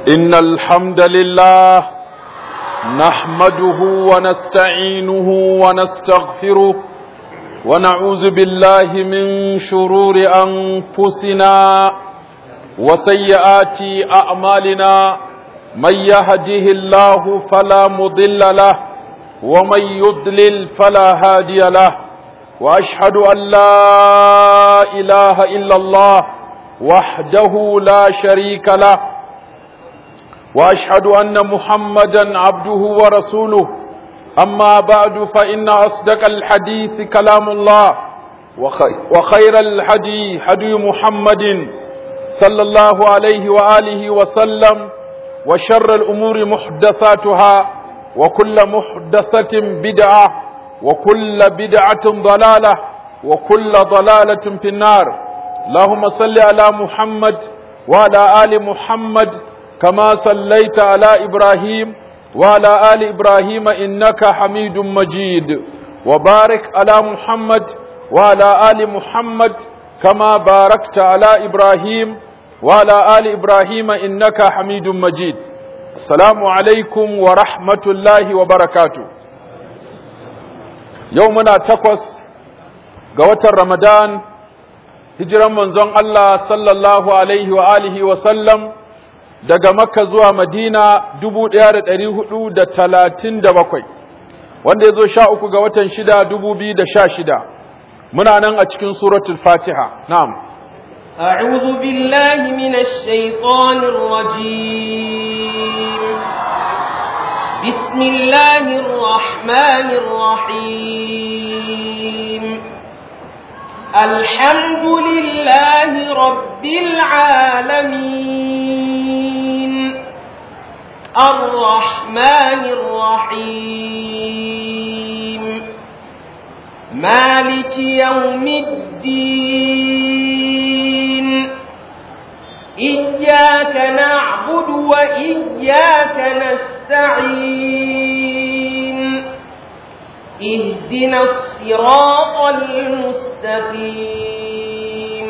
إن الحمد لله نحمده ونستعينه ونستغفره ونعوذ بالله من شرور أنفسنا وسيئات أعمالنا من يهده الله فلا مضل له ومن يضلل فلا هادي له وأشهد أن لا إله إلا الله وحده لا شريك له واشهد ان محمدا عبده ورسوله اما بعد فان اصدق الحديث كلام الله وخير الهدي هدي محمد صلى الله عليه واله وسلم وشر الامور محدثاتها وكل محدثه بدعه وكل بدعه ضلاله وكل ضلاله في النار اللهم صل على محمد وعلى ال محمد كما صليت على إبراهيم وعلى آل إبراهيم إنك حميد مجيد وبارك على محمد وعلى آل محمد كما باركت على إبراهيم وعلى آل إبراهيم إنك حميد مجيد السلام عليكم ورحمة الله وبركاته يومنا تقوس قوة رمضان هجرا منزون الله صلى الله عليه وآله وسلم daga makka zuwa madina dubu ɗaya da ɗari hudu da talatin da bakwai wanda ya zo sha uku ga watan shida dubu biyu da sha shida muna nan a cikin suratul fatiha na'am أعوذ بالله من الشيطان الرجيم بسم الله الرحمن الرحيم الحمد لله رب العالمين الرحمن الرحيم مالك يوم الدين إياك نعبد وإياك نستعين اهدنا الصراط المستقيم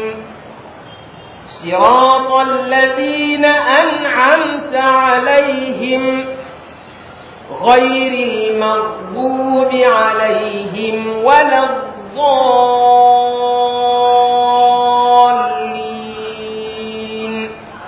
صراط الذين أنعمت عليهم غير المغضوب عليهم ولا الضالين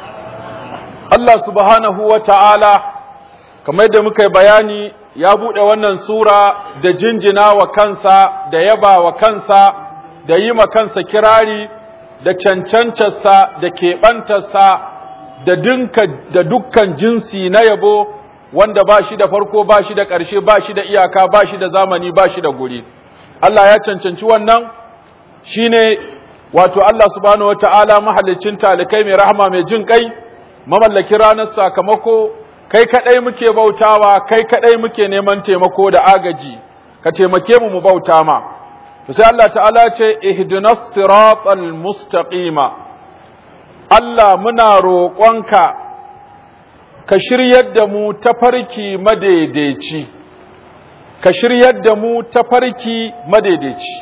Allah subhanahu wa ta'ala kamar yadda muka yi bayani ya buɗe wannan sura da jinjina wa kansa da yaba wa kansa da yi ma kansa kirari da cancancarsa da keɓantarsa da dinka da dukkan jinsi na yabo wanda ba shi da farko ba shi da ƙarshe ba shi da iyaka ba shi da zamani ba shi da guri Allah ya cancanci wannan shine wato Allah subhanahu wata'ala mahallicin talikai mai rahama mai jin kai mamallaki ranar sakamako kai kadai muke bautawa kai kadai muke neman taimako da agaji ka taimake mu mu bauta ma sai Allah ta'ala ce ihdinas siratal mustaqima Allah muna roƙonka ka shiryar da mu tafarki madaidaici ka shiryar da mu tafarki madaidaici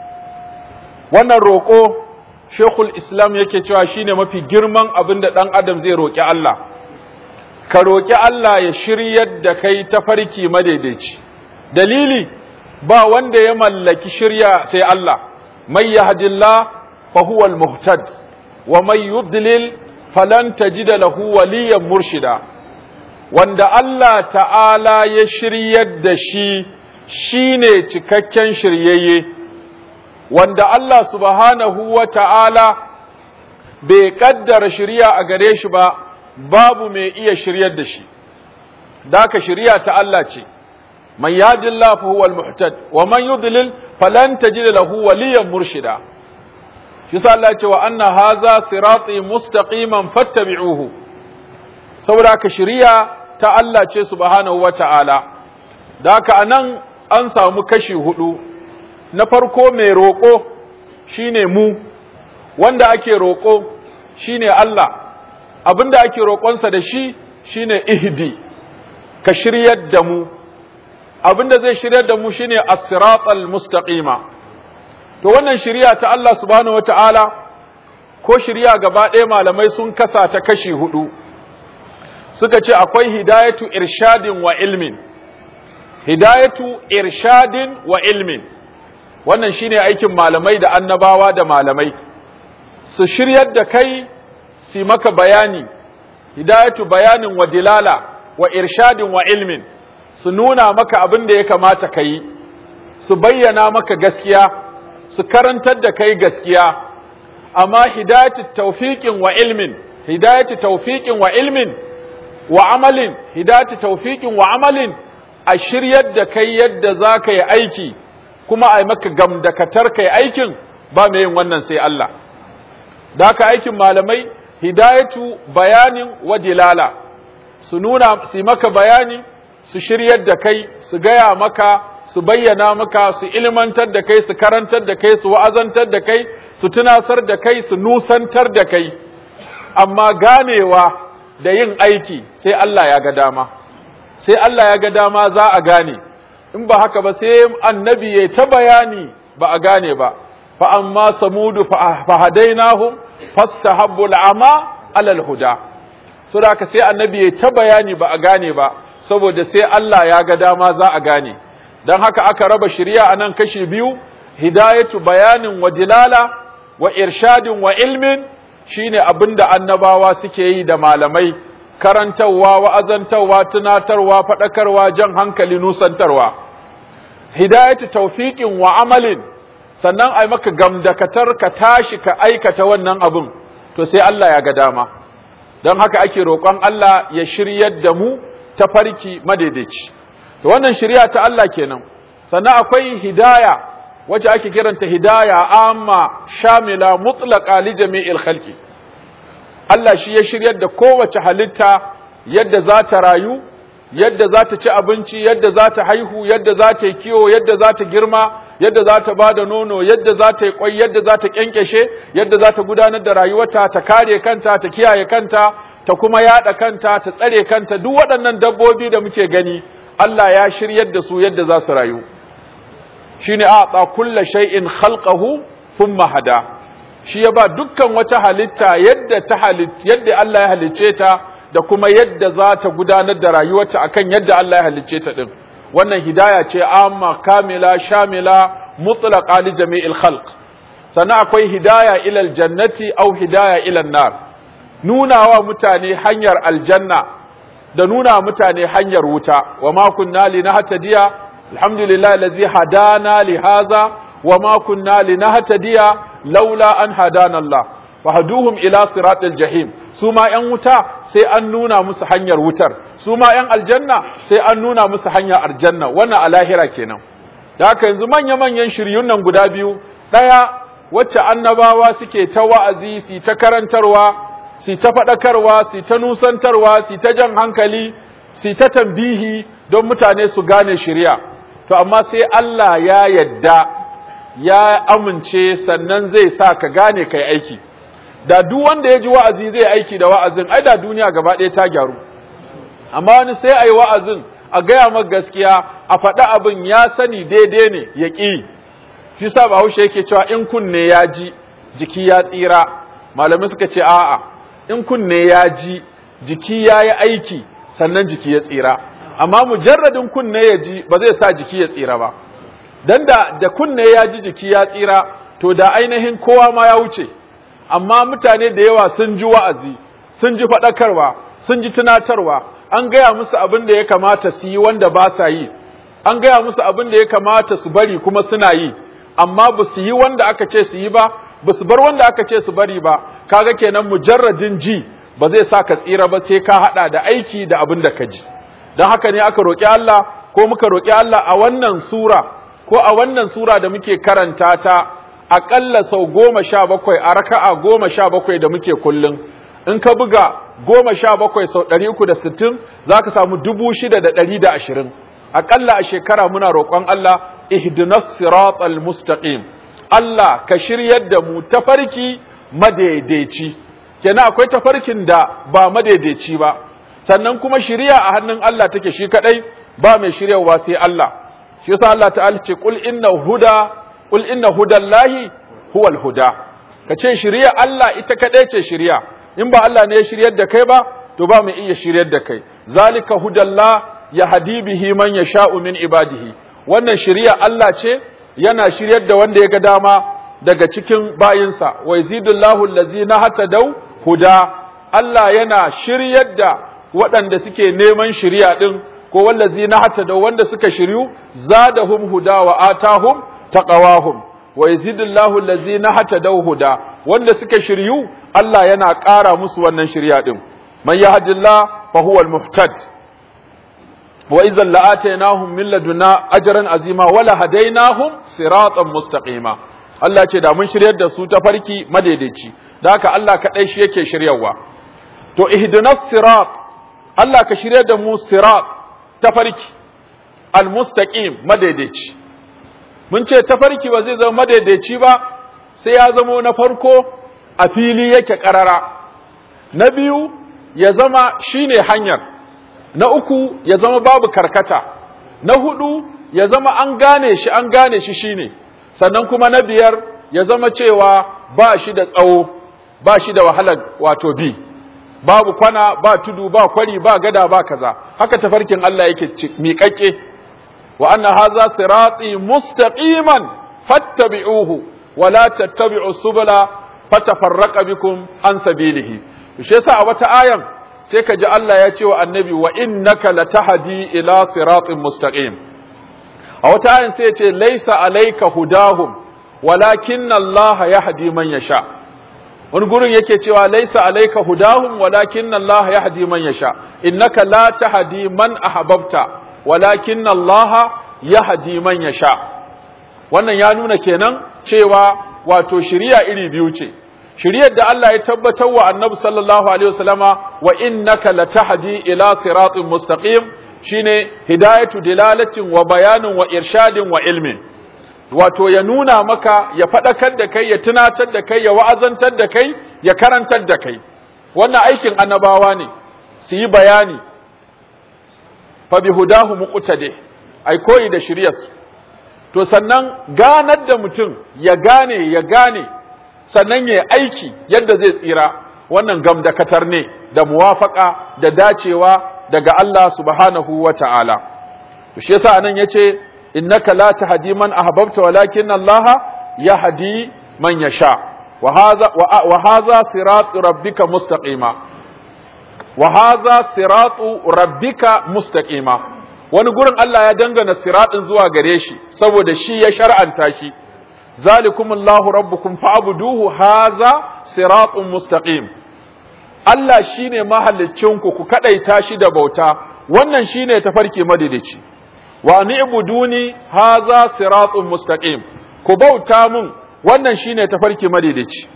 wannan roƙo Sheikhul Islam yake cewa shine mafi girman abin da ɗan adam zai roƙi Allah ka roƙi Allah ya shiryar da kai tafarki madaidaici dalili ba wanda ya mallaki shirya sai Allah mai yahdillah fa huwa al-muhtad wa may yudlil falan tajida lahu waliyan murshida wanda Allah ta'ala ya shiryar da shi shine cikakken shiryayye wanda Allah subhanahu wa ta'ala bai kaddara shirya a gare shi ba babu mai iya shiryar da shi daka shirya ta Allah ce man yadillah fa huwa al-muhtad wa man yudlil falan tajid lahu waliyan murshida shi sa Allah ce wa anna hadha sirati mustaqiman fattabi'uhu saboda ka shirya ta Allah ce subhanahu wa ta'ala daka anan an samu kashi hudu na farko mai roƙo shine mu wanda ake roƙo shine Allah abinda ake roƙonsa da shi shine ihdi ka shiryar da mu abinda zai shiryar da mu shine as-siratal mustaqima to wannan shiriya ta Allah subhanahu wataala ko shiriya gaba ɗaya malamai sun kasa ta kashi hudu suka ce akwai hidayatu irshadin wa ilmin hidayatu irshadin wa ilmin wannan shine aikin malamai da annabawa da malamai su shiryar da kai su maka bayani hidayatu bayanin wa dilala wa irshadin wa ilmin su nuna maka abin da ya kamata ka yi su bayyana maka gaskiya su karantar da kai gaskiya amma hidayatu tawfiqin wa ilmin hidayatu tawfiqin wa ilmin wa amalin hidayatu tawfiqin wa amalin a shiryar da kai yadda za ka yi aiki kuma a yi maka gamdakatar kai aikin ba mai yin wannan sai Allah da haka aikin malamai hidayatu bayanin wa dilala su nuna su maka bayani su shiryar da kai su gaya maka su bayyana maka su ilmantar da kai su karantar da kai su wa'azantar da kai su tunasar da kai su nusantar da kai amma ganewa da yin aiki sai Allah ya ga dama sai Allah ya ga dama za a gane in ba haka ba sai annabi ya ta bayani ba a gane ba fa amma samudu fa hadainahum fastahabbu al'ama alal huda so da sai annabi ya ta bayani ba a gane ba saboda sai Allah ya ga dama za a gane dan haka aka raba shari'a anan kashi biyu hidayatu bayanin wa dilala wa irshadin wa ilmin shine abinda annabawa suke yi da malamai karantarwa wa'azantarwa tunatarwa faɗakarwa jan hankali nusantarwa hidayatu tawfiqin wa amalin sannan ai maka gamdakatar ka tashi ka aikata wannan abin to sai Allah ya ga dama don haka ake roƙon Allah ya shiryar da mu ta farki madaidaici to wannan shirya ta Allah kenan sannan akwai hidaya wacce ake kiranta hidaya amma shamila mutlaqa li jami'il khalqi Allah shi ya shiryar da kowace halitta yadda za ta rayu yadda za ta ci abinci yadda za ta haihu yadda za ta yi kiwo yadda za ta girma yadda za ta ba da nono yadda za ta yi kwai yadda za ta kyankyashe yadda za ta gudanar da rayuwarta ta kare kanta ta kiyaye kanta ta kuma yada kanta ta tsare kanta duk waɗannan dabbobi da muke gani Allah ya shiryar da su yadda za su rayu shine a kulla shay'in khalqahu thumma hada shi ya ba dukkan wata halitta yadda ta yadda Allah ya halicce ta da kuma yadda za ta gudanar da rayuwarta akan yadda Allah ya halicce ta din wannan hidaya ce amma kamila shamila mutlaqa li jami'il khalq sannan akwai hidaya ila aljannati aw hidaya ila nar nuna wa mutane hanyar aljanna da nuna mutane hanyar wuta wa ma kunna linahtadiya alhamdulillah allazi hadana li hadha wa ma kunna linahtadiya laula an hadana Allah fahaduhum ila siratil jahim su ma yan wuta sai an nuna musu hanyar wutar su ma yan aljanna sai an nuna musu hanyar aljanna wannan a lahira kenan da haka yanzu manya manyan shiryun nan guda biyu daya wacce annabawa suke ta wa'azi su ta karantarwa su ta faɗakarwa su ta nusantarwa su ta jan hankali su ta tambihi don mutane su gane shirya to amma sai Allah ya yadda ya amince sannan zai sa ka gane kai aiki da duk wanda ya ji wa'azi zai aiki da wa'azin ai da duniya gaba ɗaya ta gyaru amma wani sai a yi wa'azin a gaya maka gaskiya a faɗi abin ya sani daidai ne ya ƙi shi sa bahaushe yake cewa in kunne ya ji jiki ya tsira malamai suka ce a'a in kunne ya ji jiki ya yi aiki sannan jiki ya tsira amma mujarradin kunne ya ji ba zai sa jiki ya tsira ba dan da da kunne ya ji jiki ya tsira to da ainihin kowa ma ya wuce amma mutane da yawa sun ji wa'azi sun ji faɗakarwa sun ji tunatarwa an gaya musu abin da ya kamata su yi wanda ba sa yi an gaya musu abin da ya kamata su bari kuma suna yi amma ba su yi wanda aka ce su yi ba ba su bar wanda aka ce su bari ba kaga kenan mujarradin ji ba zai sa ka tsira ba sai ka haɗa da aiki da abin da ka ji don haka ne aka roƙi Allah ko muka roƙi Allah a wannan sura ko a wannan sura da muke karanta ta aƙalla sau goma sha bakwai a raka'a goma sha bakwai da muke kullum in ka buga goma sha bakwai sau ɗari uku da sittin za ka samu dubu shida da ɗari da ashirin aƙalla a shekara muna roƙon Allah ihdinas siratal mustaqim Allah ka shiryar da mu tafarki madaidaici kenan akwai tafarkin da ba madaidaici ba sannan kuma shiriya a hannun Allah take shi kadai ba mai shiryawa sai Allah shi yasa Allah ta'ala ce qul inna huda qul inna hudallahi huwal huda kace shiriya Allah ita kadai ce shiriya in ba Allah ne ya shiryar da kai ba to ba mu iya shiryar da kai zalika hudallah ya hadi bihi man yasha'u min ibadihi wannan shiriya Allah ce yana shiryar da wanda ya ga dama daga cikin bayinsa wa yazidullahu allazina hatadau huda Allah yana shiryar da waɗanda suke neman shiriya din ko wallazina hatadau wanda suka shiryu zadahum huda wa atahum taqawahum wa yazidullahu allazina hatadau huda wanda suka shiryu Allah yana ƙara musu wannan shirya din man yahdillah fa huwa al-muhtad wa idhan la'atainahum min laduna ajran azima wala hadainahum siratan mustaqima Allah ce da mun shiryar da su ta farki madaidaici da haka Allah kadai shi yake shiryawa to ihdinas sirat Allah ka shiryar da mu sirat ta farki al-mustaqim madaidaici mun ce ta farki ba zai zama madaidaici ba sai ya zamo na farko a fili yake karara na biyu ya zama shine hanyar na uku ya zama babu karkata na hudu ya zama an gane shi an gane shi shine sannan kuma na biyar ya zama cewa ba shi da tsawo ba shi da wahalar wato bi babu kwana ba tudu ba kwari ba gada ba kaza haka tafarkin Allah yake miƙaƙe wa anna hadha sirati mustaqiman fattabi'uhu wa la tattabi'u subula fatafarraqa bikum an sabilihi shi yasa a wata ayan sai ka ji Allah ya ce wa annabi wa innaka latahdi ila siratin mustaqim a wata ayan sai ya ce laisa alayka hudahum walakin Allah yahdi man yasha wani gurin yake cewa laisa alayka hudahum walakin Allah yahdi man yasha innaka la tahdi man ahbabta walakin Allah yahdi man yasha wannan ya nuna kenan cewa wato shiriya iri biyu ce shiriyar da Allah ya tabbatar wa annabi sallallahu alaihi wasallama wa innaka latahdi ila siratin mustaqim shine hidayatu dilalatin wa bayanin wa irshadin wa ilmin wato ya nuna maka ya faɗakar da kai ya tunatar da kai ya wa'azantar da kai ya karantar da kai wannan aikin annabawa ne su yi bayani fa bi hudahu muqtadi ai koyi da shiryarsu to sannan ganar da mutum ya gane ya gane sannan ya aiki yadda zai tsira wannan gamdakatar ne da muwafaka da dacewa daga Allah subhanahu wa ta'ala to shi yasa anan yace innaka la tahdi man ahbabta walakin Allah yahdi man yasha wa hadha wa hadha siratu rabbika mustaqima wa hadha siratu rabbika mustaqima wani gurin Allah ya dangana siratin zuwa gare shi saboda shi ya shar'anta shi zalikumullahu rabbukum fa'buduhu hadha siratun mustaqim Allah shine mahallicinku ku kadaita shi da bauta wannan shine tafarki madidici wa ni'buduni hadha siratun mustaqim ku bauta mun wannan shine tafarki madidici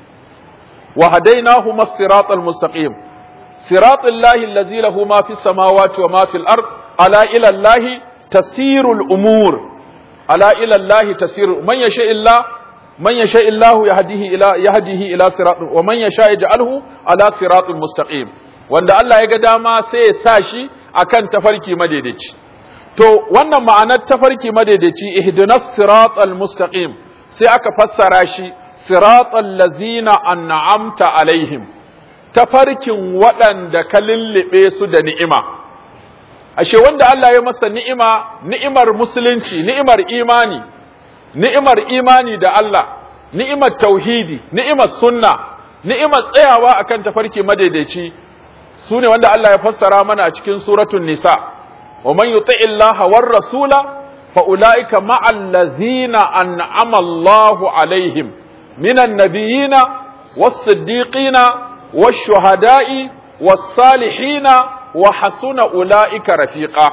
wa hadainahu mas-siratal mustaqim siratal lahi allazi lahu ma fis samawati wa ma fil ard ala ila allahi tasirul umur ala ila allahi tasiru man yasha illa man yasha illahu yahdihi ila yahdihi ila sirat wa man yasha yaj'alhu ala siratin mustaqim wanda Allah ya ga dama sai ya sa shi akan tafarki madaidaici to wannan ma'anar tafarki madaidaici ihdinas siratal mustaqim sai aka fassara shi siratal lazina an'amta alaihim tafarkin waɗanda ka lullube su da ni'ima ashe wanda Allah ya masa ni'ima ni'imar musulunci ni'imar imani ni'imar imani da Allah ni'imar tauhidi ni'imar sunna ni'imar tsayawa akan tafarki madaidaici sune wanda Allah ya fassara mana a cikin suratul nisa wa man yuti illaha war rasula fa ulaika ma'al ladzina an'ama Allahu alaihim minan nabiyina was-siddiqina wash-shuhada'i was-salihina wa hasuna ulaika rafiqa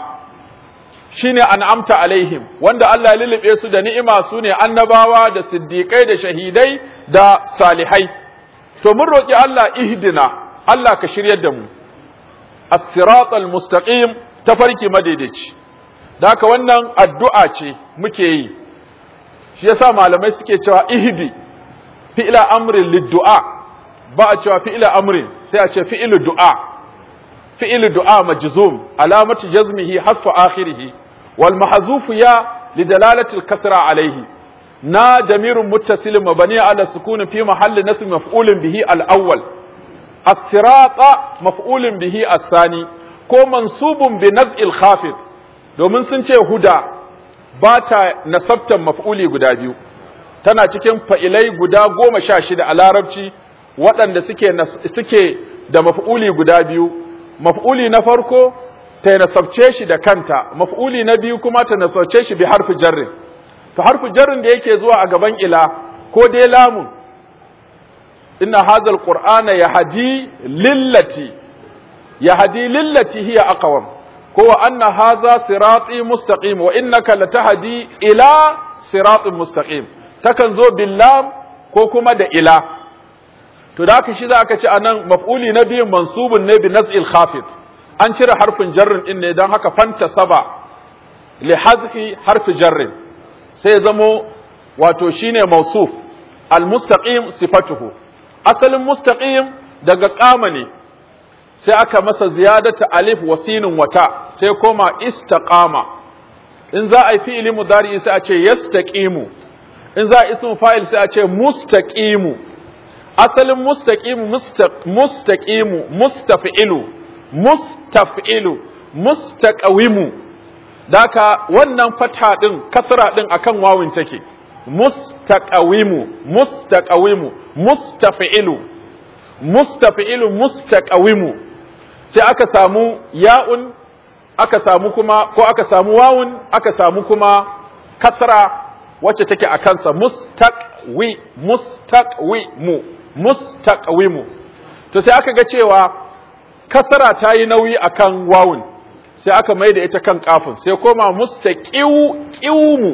shine an'amta alaihim wanda Allah ya lulube su da ni'ima su ne annabawa da siddiqai da shahidai da salihai to mun roki Allah ihdina Allah ka shiryar da mu as-siratal mustaqim tafarki madaidaici da haka wannan addu'a ce muke yi shi yasa malamai suke cewa ihdi fi'la amrin lid-du'a ba a cewa fi'la amrin sai a ce fi'lu du'a فعل دعاء مجزوم علامة جزمه حذف آخره والمحذوف يا لدلالة الكسرة عليه نا ضمير متصل مبني على السكون في محل نصب مفعول به الأول as-sirata maf'ulun bihi as-sani ko mansubun bi naz'il khafid domin sun ce huda ba ta nasabtan maf'uli guda biyu tana cikin fa'ilai guda goma sha shida a larabci waɗanda suke, suke da maf'uli guda biyu maf'uli na farko ta nasabce shi da kanta maf'uli na biyu kuma ta nasabce shi bi harfi jarrin to harfi jarrin da yake zuwa a gaban ila ko dai lamun inna hadha alqur'ana yahdi lillati yahdi lillati hiya aqwam ko wa anna hadha sirati mustaqim wa innaka latahdi ila siratin mustaqim takan zo billam ko kuma da ila to da haka shi za aka ce anan maf'uli na biyun mansubun ne bi naz'il khafid an cire harfin jarrin din ne don haka fanta saba li hazfi harfi jarrin sai zamo wato shine mausuf al mustaqim sifatuhu asalin mustaqim daga qama ne sai aka masa ziyadata alif wa sinin wata sai koma istaqama in za a yi fi'ili mudari sai a ce yastaqimu in za a ismu fa'il sai a ce mustaqimu asalin mustaqimu mustaqimu mustafi'ilu mustafi'ilu mustaqawimu daka wannan fata din kasra din akan wawin take mustaqawimu mustaqawimu mustafi'ilu mustafi'ilu mustaqawimu sai aka samu ya'un aka samu kuma ko aka samu wawun aka samu kuma kasra wacce take a kansa mustaqwi mustaqwimu mustaqwimu to sai aka ga cewa kasara ta yi nauyi akan wawun sai aka mai da ita kan kafin sai koma mustaqiwu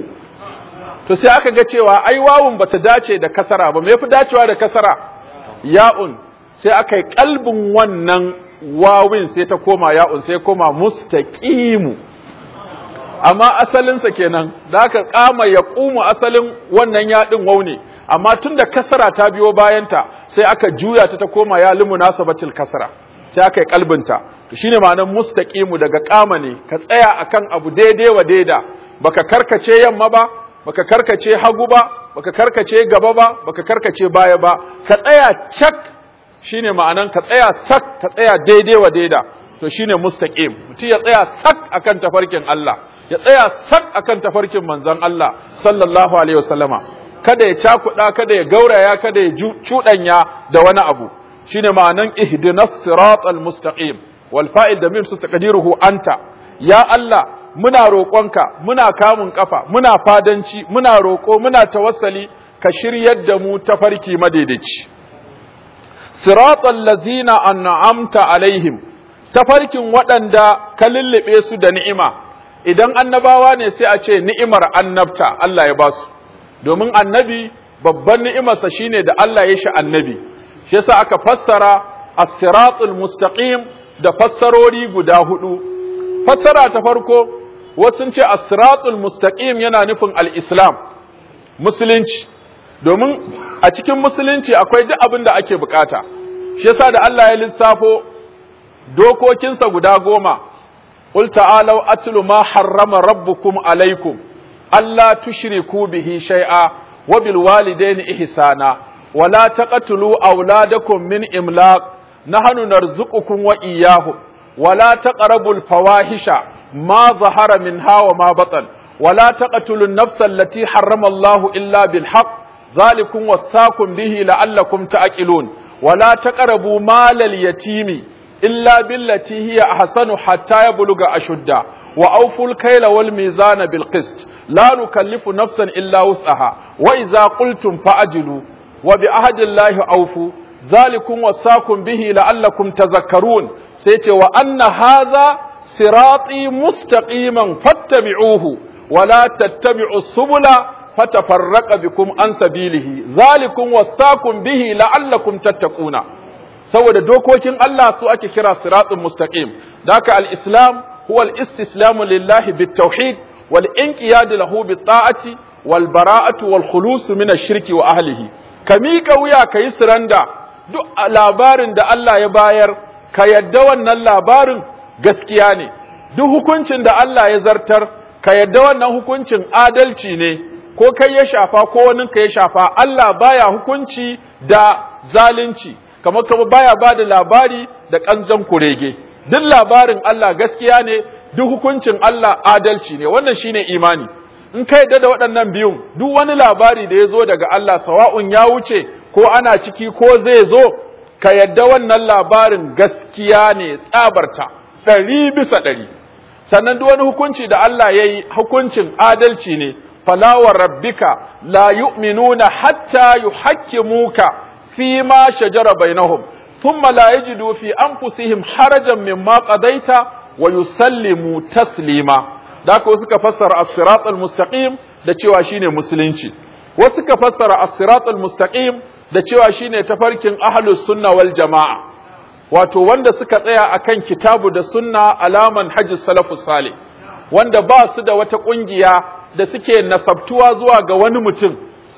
to sai aka ga cewa ai wawun bata dace da kasara ba me yafi dacewa da kasara ya'un sai aka yi kalbin wannan wawin sai ta koma ya'un sai koma mustaqimu amma asalinsa kenan da aka kama ya ƙumu asalin wannan yaɗin waune amma tun da kasara ta biyo bayanta sai aka juya ta ta koma ya limu nasabatil kasara sai aka yi kalbinta to shine ma'anar mustaqimu daga kama ne ka tsaya akan abu daidai wa daida baka karkace yamma ba baka karkace hagu ba baka karkace gaba ba baka karkace baya ba ka tsaya cak shine ma'anan ka tsaya sak ka tsaya daidai wa daida to shine mustaqim mutum ya tsaya sak akan tafarkin Allah ya tsaya sak akan tafarkin manzon Allah sallallahu alaihi wasallama kada ya cakuɗa kada ya gauraya kada ya cuɗanya da wani abu shine ma'anan ihdinas siratal mustaqim wal fa'il da min su taqdiruhu anta ya Allah muna roƙonka muna kamun kafa muna fadanci muna roƙo muna tawassali ka shiryar da mu tafarki madaidaici siratal lazina an'amta alaihim tafarkin waɗanda ka lullube su da ni'ima idan annabawa ne sai a ce ni'imar annabta Allah ya basu domin annabi babban ni'imarsa shine da Allah ya shi annabi shi yasa aka fassara as-siratul mustaqim da fassarori guda hudu fassara ta farko wasu ce as-siratul mustaqim yana nufin al-islam musulunci domin a cikin musulunci akwai duk abin da ake bukata shi yasa da Allah ya lissafo dokokinsa guda goma قل تعالوا أتل ما حرم ربكم عليكم ألا تشركوا به شيئا وبالوالدين إحسانا ولا تقتلوا أولادكم من إملاق نحن نرزقكم وإياهم ولا تقربوا الفواحش ما ظهر منها وما بطن ولا تقتلوا النفس التي حرم الله إلا بالحق ذلكم وصاكم به لعلكم تأكلون ولا تقربوا مال اليتيم إلا بالتي هي أحسن حتى يبلغ أشده وأوفوا الكيل والميزان بالقسط لا نكلف نفسا إلا وسعها وإذا قلتم فأجلوا وبعهد الله أوفوا ذلكم وصاكم به لعلكم تذكرون سيتي وأن هذا صراطي مستقيما فاتبعوه ولا تتبعوا السبل فتفرق بكم عن سبيله ذلكم وصاكم به لعلكم تتقون saboda dokokin Allah su ake kira siratun mustaqim daka al-islam huwa al-istislamu lillahi bit-tauhid wal inqiyad lahu bit-ta'ati wal bara'atu wal khulus min ash-shirki wa ahlihi ka miƙa wuya ka yi siranda duk labarin da Allah ya bayar ka yadda wannan labarin gaskiya ne duk hukuncin da Allah ya zartar ka yadda wannan hukuncin adalci ne ko kai ya shafa ko wani ka ya shafa Allah baya hukunci da zalunci kamar kamar baya ba da labari da kanzon kurege duk labarin Allah gaskiya ne duk hukuncin Allah adalci ne wannan shine imani in ka yadda da waɗannan biyun duk wani labari da ya zo daga Allah sawa'un ya wuce ko ana ciki ko zai zo ka yadda wannan labarin gaskiya ne tsabarta ɗari bisa ɗari sannan duk wani hukunci da Allah ya yi hukuncin adalci ne falawar rabbika la yu'minuna hatta yuhakkimuka fi ma shajara bainahum thumma la yajidu fi anfusihim harajan mimma qadaita wa yusallimu taslima da ko suka fassara as-sirat al-mustaqim da cewa shine musulunci wasu suka fassara as-sirat al-mustaqim da cewa shine tafarkin ahlus sunna wal jamaa wato wanda suka tsaya akan kitabu da sunna alaman hajji salafus salih wanda ba su da wata kungiya da suke nasabtuwa zuwa ga wani mutum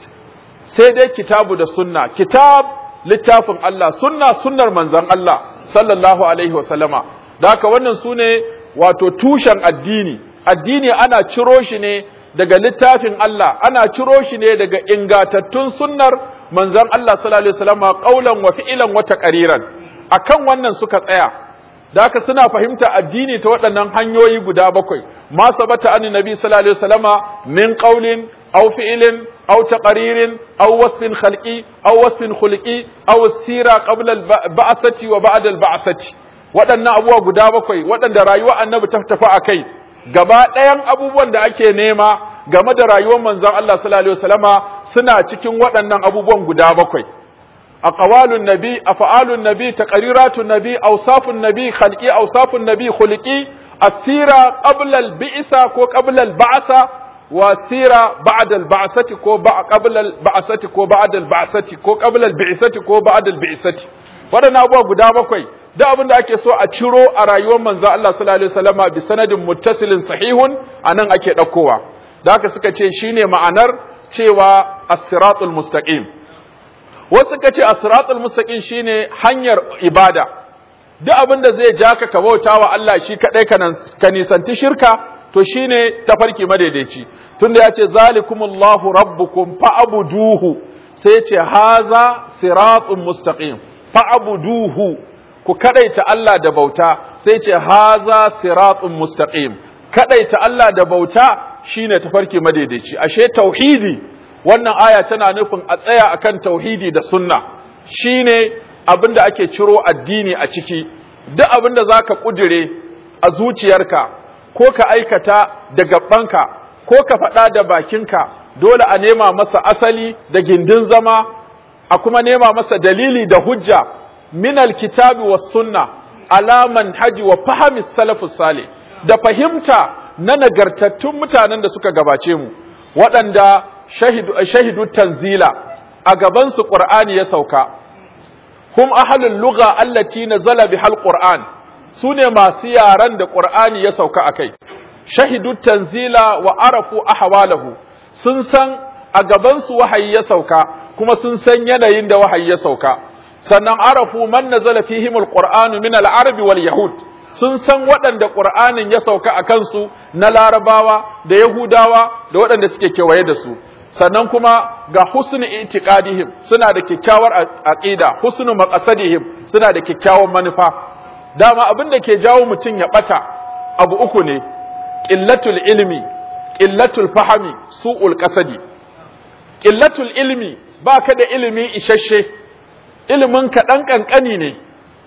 sai dai kitabu da sunna kitab littafin Allah sunna sunnar manzon Allah sallallahu alaihi wasallama da haka wannan sune wato tushen addini addini ana ciro shi ne daga littafin Allah ana ciro shi ne daga ingatattun sunnar manzon Allah sallallahu alaihi wasallama qaulan wa fi'lan wa taqriran akan wannan suka tsaya da haka suna fahimta addini ta waɗannan hanyoyi guda bakwai ma sabata an nabi sallallahu alaihi wasallama min qaulin aw fi'lin aw taqririn aw wasfin khalqi aw wasfin khulqi aw sira qabla al-ba'sati wa ba'da al-ba'sati waɗannan abubuwa guda bakwai waɗanda rayuwar annabi ta tafi akai gaba ɗayan abubuwan da ake nema game da rayuwar manzon Allah sallallahu alaihi wasallama suna cikin waɗannan abubuwan guda bakwai أقوال النبي أفعال النبي تقريرات النبي أوصاف النبي خلقي أوصاف النبي خلقي السيرة قبل البعثة كو قبل البعثة والسيرة بعد البعثة كو قبل البعثة كو بعد البعثة كو قبل البعثة كو بعد البعثة waɗannan abubuwa guda bakwai da abin da ake so a ciro a rayuwar manzo Allah sallallahu alaihi wasallama bi sanadin muttasilin sahihun anan ake ɗaukowa da haka suka ce shine ma'anar cewa as-siratul mustaqim wasu suka ce as-siratul mustaqim shine hanyar ibada duk abin da zai ja ka bauta wa Allah shi kadai ka nisanci shirka to shine tafarki madaidaici tunda ya ce zalikumullahu rabbukum fa'buduhu sai ce haza siratun mustaqim fa'buduhu ku kadaita Allah da bauta sai ce haza siratun mustaqim kadaita Allah da bauta shine tafarki madaidaici ashe tauhidi wannan aya tana nufin a tsaya akan tauhidi da sunna shine abin da ake ciro addini a ciki duk abin da zaka kudire a zuciyarka ko ka aikata da gabanka ko ka faɗa da bakinka dole a nema masa asali da gindin zama a kuma nema masa dalili da hujja min alkitabi was sunna ala manhaji wa fahmi salafus salih da fahimta na nagartattun mutanen da suka gabace mu waɗanda shahidu, shahidu tanzila a gabansu ƙur'ani ya sauka hum ahlul lugha allati nazala bihal qur'an sune masu yaran da qur'ani ya sauka akai shahidu tanzila wa arafu ahwalahu sun san a gabansu wahayi ya sauka kuma sun san yanayin da wahayi ya sauka sannan arafu man nazala fihim alqur'anu min al-arabi wal yahud sun san waɗanda ƙur'anin ya sauka a kansu na larabawa da yahudawa da waɗanda suke kewaye da su sannan kuma ga husnu itiqadihim suna da kyakkyawar aqida husnu maqasadihim suna da kyakkyawan manufa dama abin da ke jawo mutum ya bata abu uku ne qillatul ilmi qillatul fahmi su'ul qasadi qillatul ilmi baka da ilimi isasshe ilimin ka dan kankani ne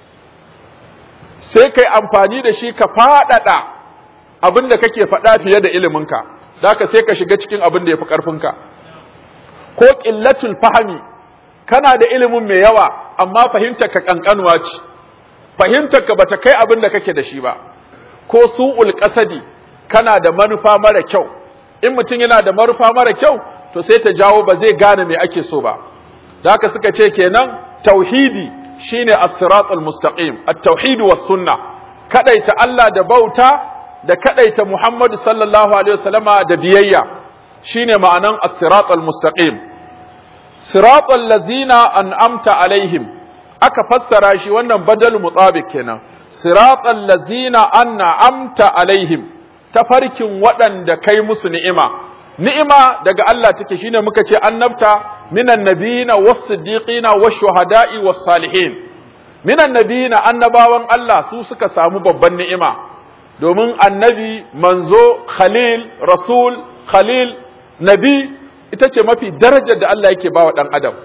sai kai amfani da shi ka faɗaɗa abin da kake faɗa fiye da iliminka da ka sai ka shiga cikin abin da ya fi ƙarfinka ko ƙillatul fahami kana da ilimin mai yawa amma fahimtar ka ƙanƙanuwa ce fahimtar ka bata kai abin da kake da shi ba ko su'ul ƙasadi kana da manufa mara kyau in mutum yana da manufa mara kyau to sai ta jawo ba zai gane me ake so ba da haka suka ce kenan tauhidi shine as-siratul mustaqim at-tauhid was sunna kadaita Allah da bauta da kadaita Muhammadu sallallahu alaihi wasallama da biyayya shine ma'anan as-siratul mustaqim siratul ladzina an'amta alaihim aka fassara shi wannan badal mutabik kenan siratul ladzina an'amta alaihim tafarkin waɗanda kai musu ni'ima ni'ima daga Allah take shine muka ce annabta minan nabiyina was-siddiqina wash-shuhada'i was-salihin minan nabiyina annabawan Allah su suka samu babban ni'ima domin annabi manzo khalil rasul khalil nabi ita ce mafi darajar da Allah yake bawa dan adam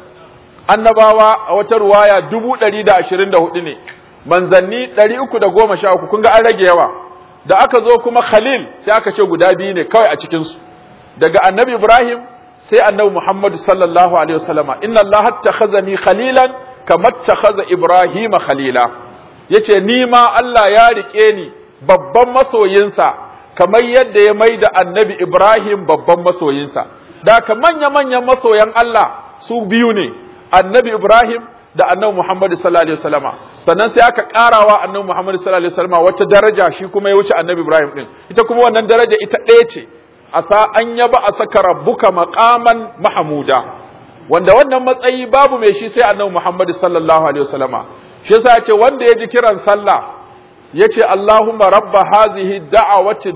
annabawa a wata ruwaya dubu ɗari da ashirin da hudu ne manzanni ɗari uku da goma sha uku kun ga an rage yawa da aka zo kuma khalil sai aka ce guda biyu ne kawai a cikinsu daga annabi ibrahim sai annabi muhammadu sallallahu alaihi wasallama inna allaha takhazani khalilan kama takhaza ibrahima khalila yace ni ma Allah ya rike ni babban masoyinsa kamar yadda ya mai da annabi ibrahim babban masoyinsa da ka manya manyan masoyan Allah su biyu ne annabi ibrahim da annabi Muhammad sallallahu alaihi wasallama sannan sai aka karawa annabi Muhammad sallallahu alaihi wasallama wata daraja shi kuma ya wuce annabi Ibrahim din ita kuma wannan daraja ita ɗaya ce asa an yaba a saka rabbuka maqaman mahmuda wanda wannan matsayi babu mai shi sai annabi Muhammad sallallahu alaihi wasallama shi yasa yace wanda ya ji kiran sallah yace Allahumma rabba hadhihi da'awati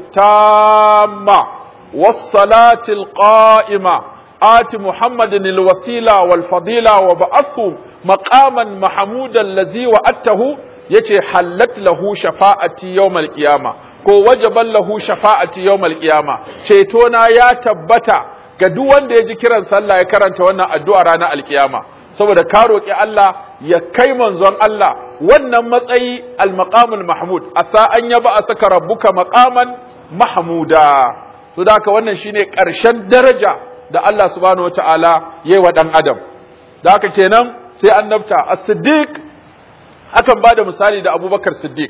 tamma was salati qa'ima آت محمد الوسيلة والفضيلة وبعثه مقاما محمودا الذي وأته يتي حلت له شفاعتي يوم القيامة ko wajaban lahu shafa'ati yawmal qiyama ceto na ya tabbata ga duk wanda ya ji kiran sallah ya karanta wannan addu'a ranar alkiyama saboda ka roki Allah ya kai manzon Allah wannan matsayi al-maqamul mahmud asa an yaba a saka rabbuka maqaman mahmuda to da haka wannan shine ƙarshen daraja da Allah subhanahu wa ta'ala yi wa ɗan adam da haka kenan sai annabta a siddiq akan ba da misali da abubakar siddiq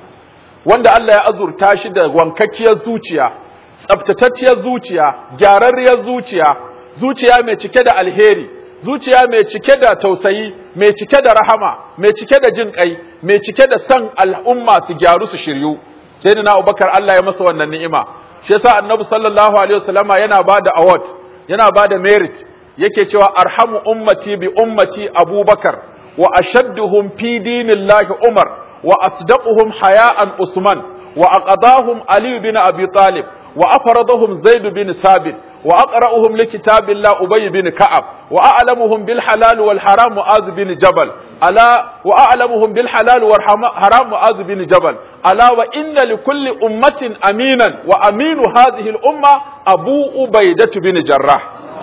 wanda Allah ya azurta shi da wankakkiyar zuciya tsaftatacciyar zuciya gyararriyar zuciya zuciya mai cike da alheri zuciya mai cike da tausayi mai cike da rahama mai cike da jin kai mai cike da san al'umma su gyaru su shiryu sai da na abubakar Allah ya masa wannan ni'ima shi yasa annabi sallallahu alaihi wasallama yana ba da award yana ba da merit yake cewa arhamu ummati bi ummati abubakar wa ashadduhum fi dinillahi umar wa asdaquhum haya'an usman wa aqadahum ali bin abi talib wa afradahum zaid bin sabit wa aqra'uhum li kitabillah ubay bin ka'ab wa a'lamuhum bil halal wal haram mu'az bin jabal ala wa a'lamuhum bil halal wal haram mu'az bin jabal ala wa inna li kulli ummatin aminan wa aminu hadhihi al umma abu ubaidatu bin jarrah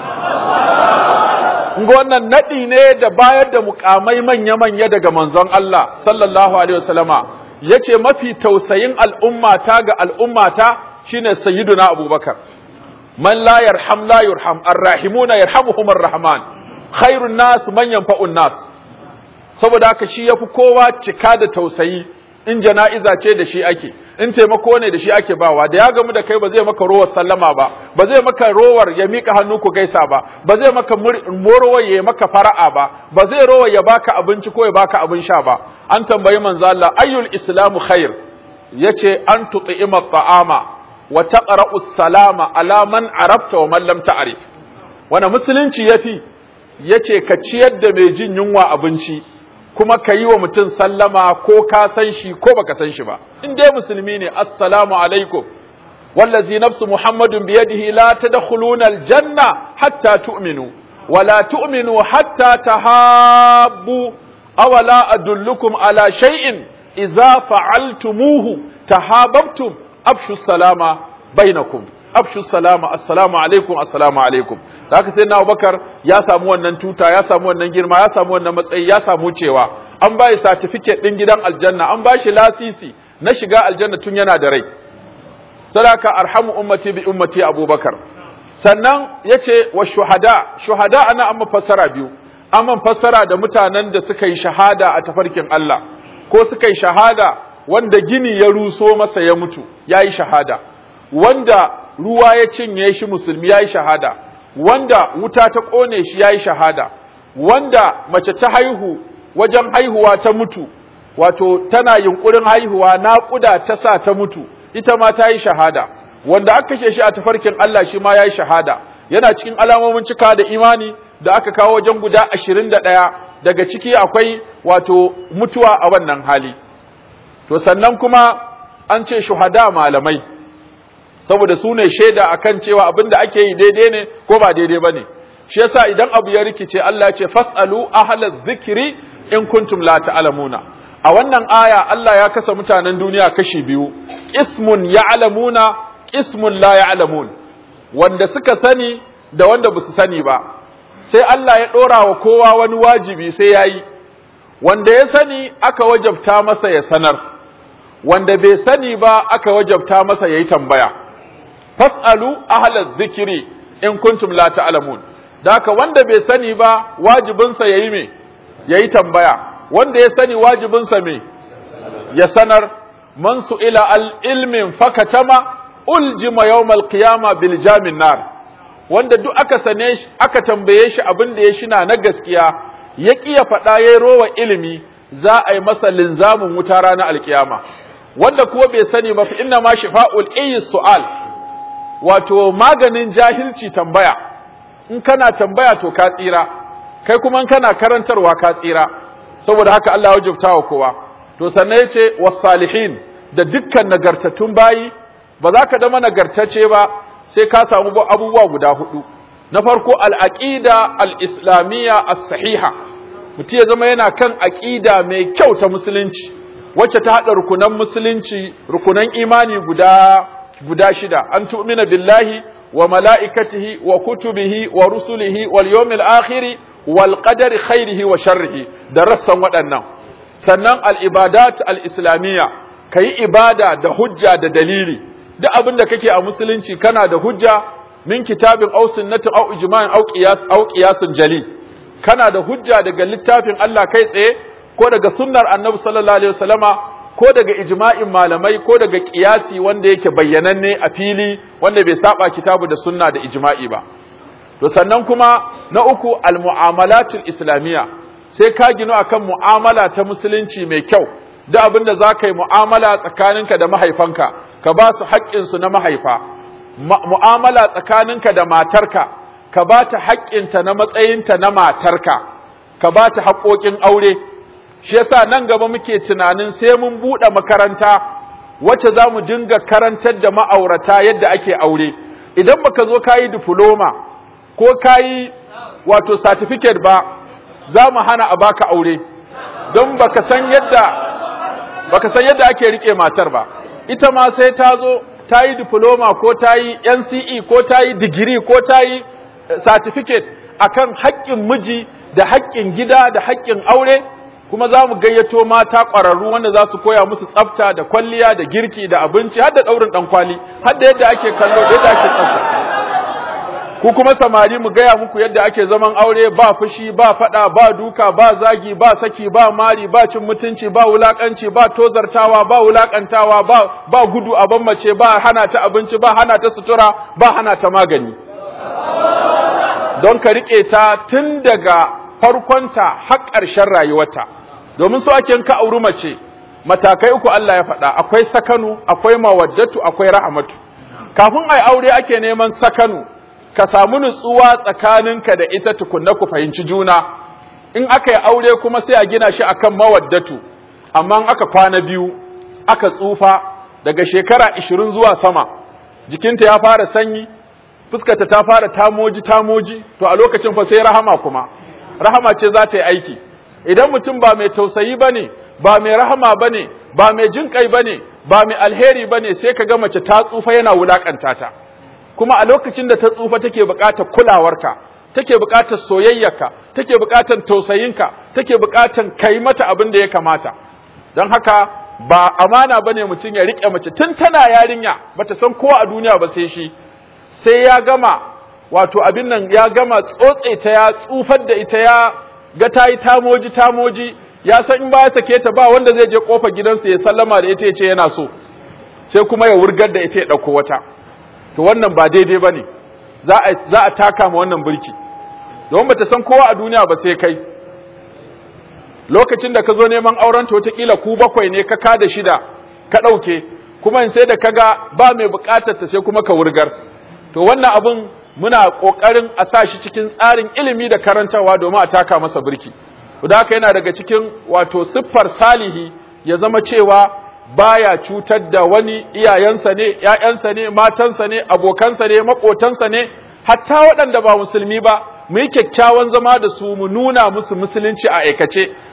Nga wannan naɗi ne da bayar da mukamai manya-manya daga manzon Allah sallallahu Alaihi wasallama ya ce mafi tausayin al'ummata ga al'ummata shine sayyiduna abubakar. Man la yarham la yurham arrahimuna yarhamuhum arrahman khairun nas man yanfa'un nas saboda haka shi yafi kowa cika da tausayi in jana'iza ce da shi ake in taimako ne da shi ake bawa da ya gamu da kai ba zai maka rowar sallama ba ba zai maka rowar ya mika hannu ku gaisa ba ba zai maka morowar ya maka fara'a ba ba zai rowar ya baka abinci ko ya baka abin sha ba an tambayi manzo Allah ayyul islamu khair yace an tut'ima ta'ama wa taqra'u salama ala man arafta wa man lam ta'rif wana musulunci yafi yace ka ciyar da mai jin yunwa abinci kuma ka yi wa mutum sallama ko ka san shi ko baka san shi ba in dai musulmi ne assalamu alaikum wallazi nafsu muhammadun biyadihi la tadkhuluna aljanna hatta tu'minu wa la tu'minu hatta tahabbu aw la adullukum ala shay'in idza fa'altumuhu tahabbtum afshu salama bainakum afshu salama assalamu alaikum assalamu alaikum da haka sai na Abubakar ya samu wannan tuta ya samu wannan girma ya samu wannan matsayi ya samu cewa an bai certificate din gidan aljanna an bashi lasisi na shiga aljanna tun yana da rai sadaka arhamu ummati bi ummati Abubakar sannan yace wa shuhada shuhada ana amma fassara biyu amma fassara da mutanen da suka yi shahada a tafarkin Allah ko suka yi shahada wanda gini ya ruso masa ya mutu yayi shahada wanda ruwa ya cinye shi musulmi ya yi shahada wanda wuta ta ƙone shi ya yi shahada wanda mace ta haihu wajen haihuwa ta mutu wato tana yunkurin haihuwa naƙuda ta sa ta mutu ita ma ta yi shahada wanda aka kashe shi a tafarkin Allah shi ma ya yi shahada yana cikin alamomin cika da imani da aka kawo wajen guda ashirin da ɗaya daga ciki akwai wato mutuwa a wannan hali to sannan kuma an ce shuhada malamai saboda su ne shaida akan cewa abin da ake yi daidai ne ko ba daidai ba ne shi yasa idan abu ya rikice Allah ya ce fasalu ahla dhikri in kuntum la ta'lamuna a wannan aya Allah ya kasa mutanen duniya kashi biyu ismun ya'lamuna ismun la ya'lamun wanda suka sani da wanda ba su sani ba sai Allah ya ɗora wa kowa wani wajibi sai ya yi wanda ya sani aka wajabta masa ya sanar wanda bai sani ba aka wajabta masa ya yi tambaya fas'alu ahlaz zikiri in kuntum la ta'lamun da haka wanda bai sani ba wajibinsa yayi me yayi tambaya wanda ya sani wajibinsa me ya sanar man su'ila al ilmin fakatama uljima yawmal qiyama bil jamin nar wanda duk aka sane shi aka tambaye shi abin da ya shina na gaskiya ya ƙi ya faɗa ya rowa ilimi za a yi masa linzamin wuta ranar alkiyama wanda kuwa bai sani ba fa inna ma shifa'ul ayyi su'al wato maganin jahilci tambaya in kana tambaya to ka tsira kai kuma in kana karantarwa ka tsira saboda haka Allah ya wajabta wa kowa to sannan yace was-salihin da dukkan nagartattun bayi ba za ka zama nagartacce ba sai ka samu abubuwa guda hudu na farko al-aqida al-islamiyya as-sahiha mutum ya zama yana kan aqida mai kyau ta musulunci wacce ta hada rukunan musulunci rukunan imani guda guda shida an tu'mina billahi wa mala'ikatihi wa kutubihi wa rusulihi wal yawmil akhiri wal qadari khairihi wa sharrihi da rassan waɗannan sannan al ibadat al islamiyya kayi ibada da hujja da dalili duk abin da kake a musulunci kana da hujja min kitabin aw sunnatin aw ijma'in aw qiyas aw qiyasun jali kana da hujja daga littafin Allah kai tsaye ko daga sunnar annabi sallallahu alaihi wasallama ko daga ijma'in malamai ko daga kiyasi wanda yake bayyananne a fili wanda bai saba kitabu da sunna da ijma'i ba to sannan kuma na uku almu'amalatul islamiyya sai ka gino akan mu'amala ta musulunci mai kyau da abin da za ka yi mu'amala tsakaninka da mahaifanka ka ba su haƙƙinsu na mahaifa mu'amala tsakaninka da matarka ka ba ta haƙƙinta na matsayinta na matarka ka ba ta haƙoƙin aure shi yasa nan gaba muke tunanin sai mun buɗe makaranta wacce za mu dinga karantar da ma'aurata yadda ake aure idan baka zo kayi diploma ko kayi wato certificate ba za mu hana a baka aure don baka san yadda baka san yadda ake rike matar ba ita ma sai ta zo ta yi diploma ko ta yi NCE ko ta yi digiri ko ta yi certificate akan haƙƙin miji da haƙƙin gida da haƙƙin aure kuma za mu gayyato mata ƙwararru wanda za su koya musu tsafta da kwalliya da girki da abinci har da ɗaurin ɗan kwali har da yadda ake kallo da yadda ake tsafta ku kuma samari mu gaya muku yadda ake zaman aure ba fushi ba faɗa ba duka ba zagi ba saki ba mari ba cin mutunci ba wulakanci ba tozartawa ba wulakantawa ba ba gudu a mace ba hana ta abinci ba hana ta sutura ba hana ta magani don ka riƙe ta tun daga farkonta har ƙarshen rayuwarta domin so ake ka auri mace matakai uku Allah ya faɗa akwai sakanu akwai mawaddatu akwai rahmatu kafin ai aure ake neman sakanu ka samu nutsuwa tsakaninka da ita tukunna ku fahimci juna in aka yi aure kuma sai a gina shi akan mawaddatu amma in aka kwana biyu aka tsufa daga shekara 20 zuwa sama jikinta ya fara sanyi fuskarta ta fara tamoji tamoji to a lokacin fa sai rahama kuma rahama ce za ta yi aiki idan mutum ba mai tausayi bane ba mai rahama bane ba mai jin kai bane ba mai alheri bane sai ka ga mace ta tsufa yana wulakanta ta kuma a lokacin da ta tsufa take buƙatar kulawarka take buƙatar soyayyarka take buƙatar tausayinka take buƙatar kai mata abin da ya kamata don haka ba amana bane mutum ya rike mace tun tana yarinya bata san kowa a duniya ba sai shi sai ya gama wato abin nan ya gama tsotse ta ya tsufar da ita ya ga ta yi tamoji tamoji ya san in ba ya sake ta ba wanda zai je kofar gidansa ya sallama da ita ya ce yana so sai kuma ya wurgar da ita ya ɗauko wata to wannan ba daidai ba ne za a taka ma wannan birki domin ba ta san kowa a duniya ba sai kai lokacin da ka zo neman auren ta wataƙila ku bakwai ne ka kada shida ka ɗauke kuma in sai da ka ga ba mai buƙatar ta sai kuma ka wurgar to wannan abin muna ƙoƙarin a sa shi cikin tsarin ilimi da karantarwa domin a taka masa birki da haka yana daga cikin wato siffar salihi ya zama cewa baya cutar da wani iyayensa ne, ‘ya'yansa ne, matansa ne, abokansa ne, maƙotansa ne, hatta waɗanda ba musulmi ba, mu yi kyakkyawan zama da su mu nuna musu musulunci a aikace,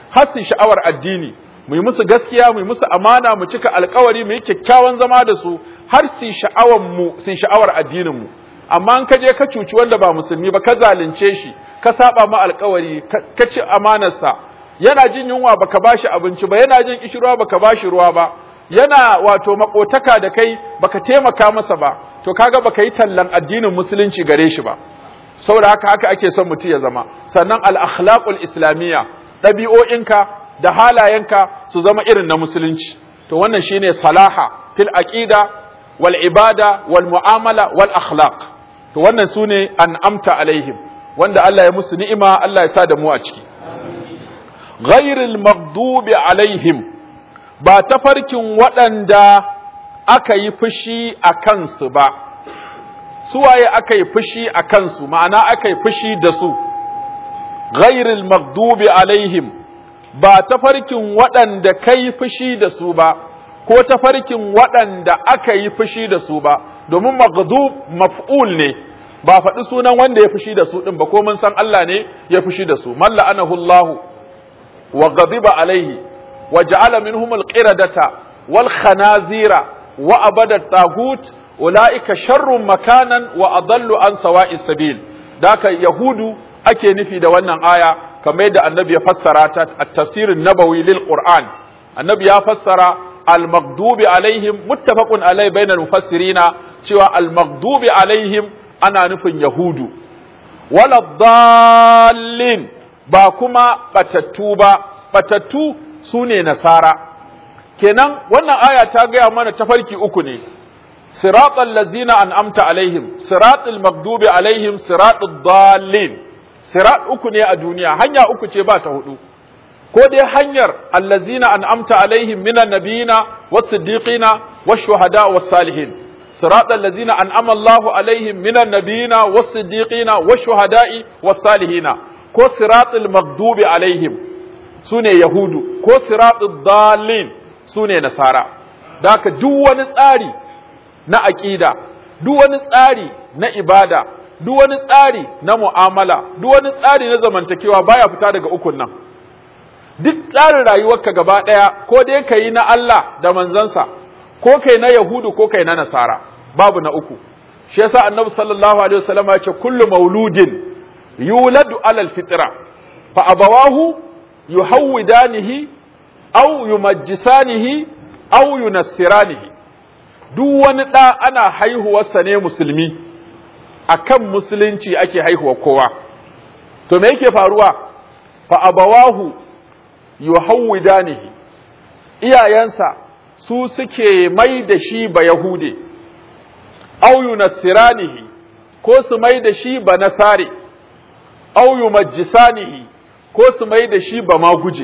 har su sha'awar addini mu yi musu gaskiya mu yi musu amana mu cika alkawari mu yi kyakkyawan zama da su har su sha'awar mu su sha'awar addinin mu amma in ka je ka cuci wanda ba musulmi ba ka zalunce shi ka saba ma alkawari ka ci amanarsa yana jin yunwa baka bashi abinci ba yana jin kishirwa baka bashi ruwa ba yana wato makotaka da kai baka taimaka masa ba to kaga baka yi tallan addinin musulunci gare shi ba saboda haka haka ake son mutum ya zama sannan al akhlaqul islamiyya ɗabi'o'inka da halayenka su zama irin na musulunci to wannan shine salaha fil aqida wal ibada wal mu'amala wal akhlaq to wannan sune an'amta alaihim wanda Allah ya musu ni'ima Allah ya sa da mu a ciki ghairil maghdubi alaihim ba tafarkin waɗanda aka yi fushi a kansu ba suwaye aka yi fushi a kansu ma'ana aka yi fushi da su ghairil maghdubi alaihim ba tafarkin waɗanda kai fushi da su ba ko tafarkin waɗanda aka yi fushi da su ba domin maghdub maf'ul ne ba faɗi sunan wanda ya fushi da su ɗin ba ko mun san Allah ne ya fushi da su man la'anahu Allah wa ghadiba alaihi wa ja'ala minhum al-qiradata wal khanazira wa abada tagut ulaika sharrun makanan wa adallu an sawa'is sabil daka yahudu ake nufi da wannan aya kamar yadda annabi ya fassara ta a tafsirin nabawi lil qur'an annabi ya fassara al maghdubi alaihim muttafaqun alai bainal mufassirina cewa al maghdubi alaihim ana nufin yahudu wala dallin ba kuma batattu ba batattu sune nasara kenan wannan aya ta gaya mana tafarki uku ne siratal ladzina an'amta alaihim siratal maghdubi alaihim siratal dallin sirat uku ne a duniya hanya uku ce ba ta hudu ko dai hanyar allazina an'amta alaihim minan nabiyina was-siddiqina wash-shuhada was-salihin sirat allazina an'ama Allahu alaihim minan nabiyina was-siddiqina wash-shuhada'i was-salihina ko siratul maghdubi alaihim sune yahudu ko siratul dallin sune nasara daka duk wani tsari na aqida duk wani tsari na ibada duk wani tsari na mu'amala duk wani tsari na zamantakewa baya fita daga ukun nan duk tsarin rayuwarka gaba ɗaya ko dai ka yi na Allah da manzansa ko kai na Yahudu ko kai na Nasara babu na uku shi yasa annabi sallallahu alaihi wasallam ya ce kullu mauludin yuladu alal fitra fa abawahu yuhawidanihi aw yumajjisanihi aw yunassiranihi duk wani ɗa ana haihuwarsa ne musulmi akan musulunci ake haihuwa kowa to me yake faruwa fa abawahu yuhawwidanihi iyayensa su suke mai da shi ba yahude aw yunassiranihi ko su mai da shi ba nasare aw yumajjisanihi ko su mai da shi ba maguje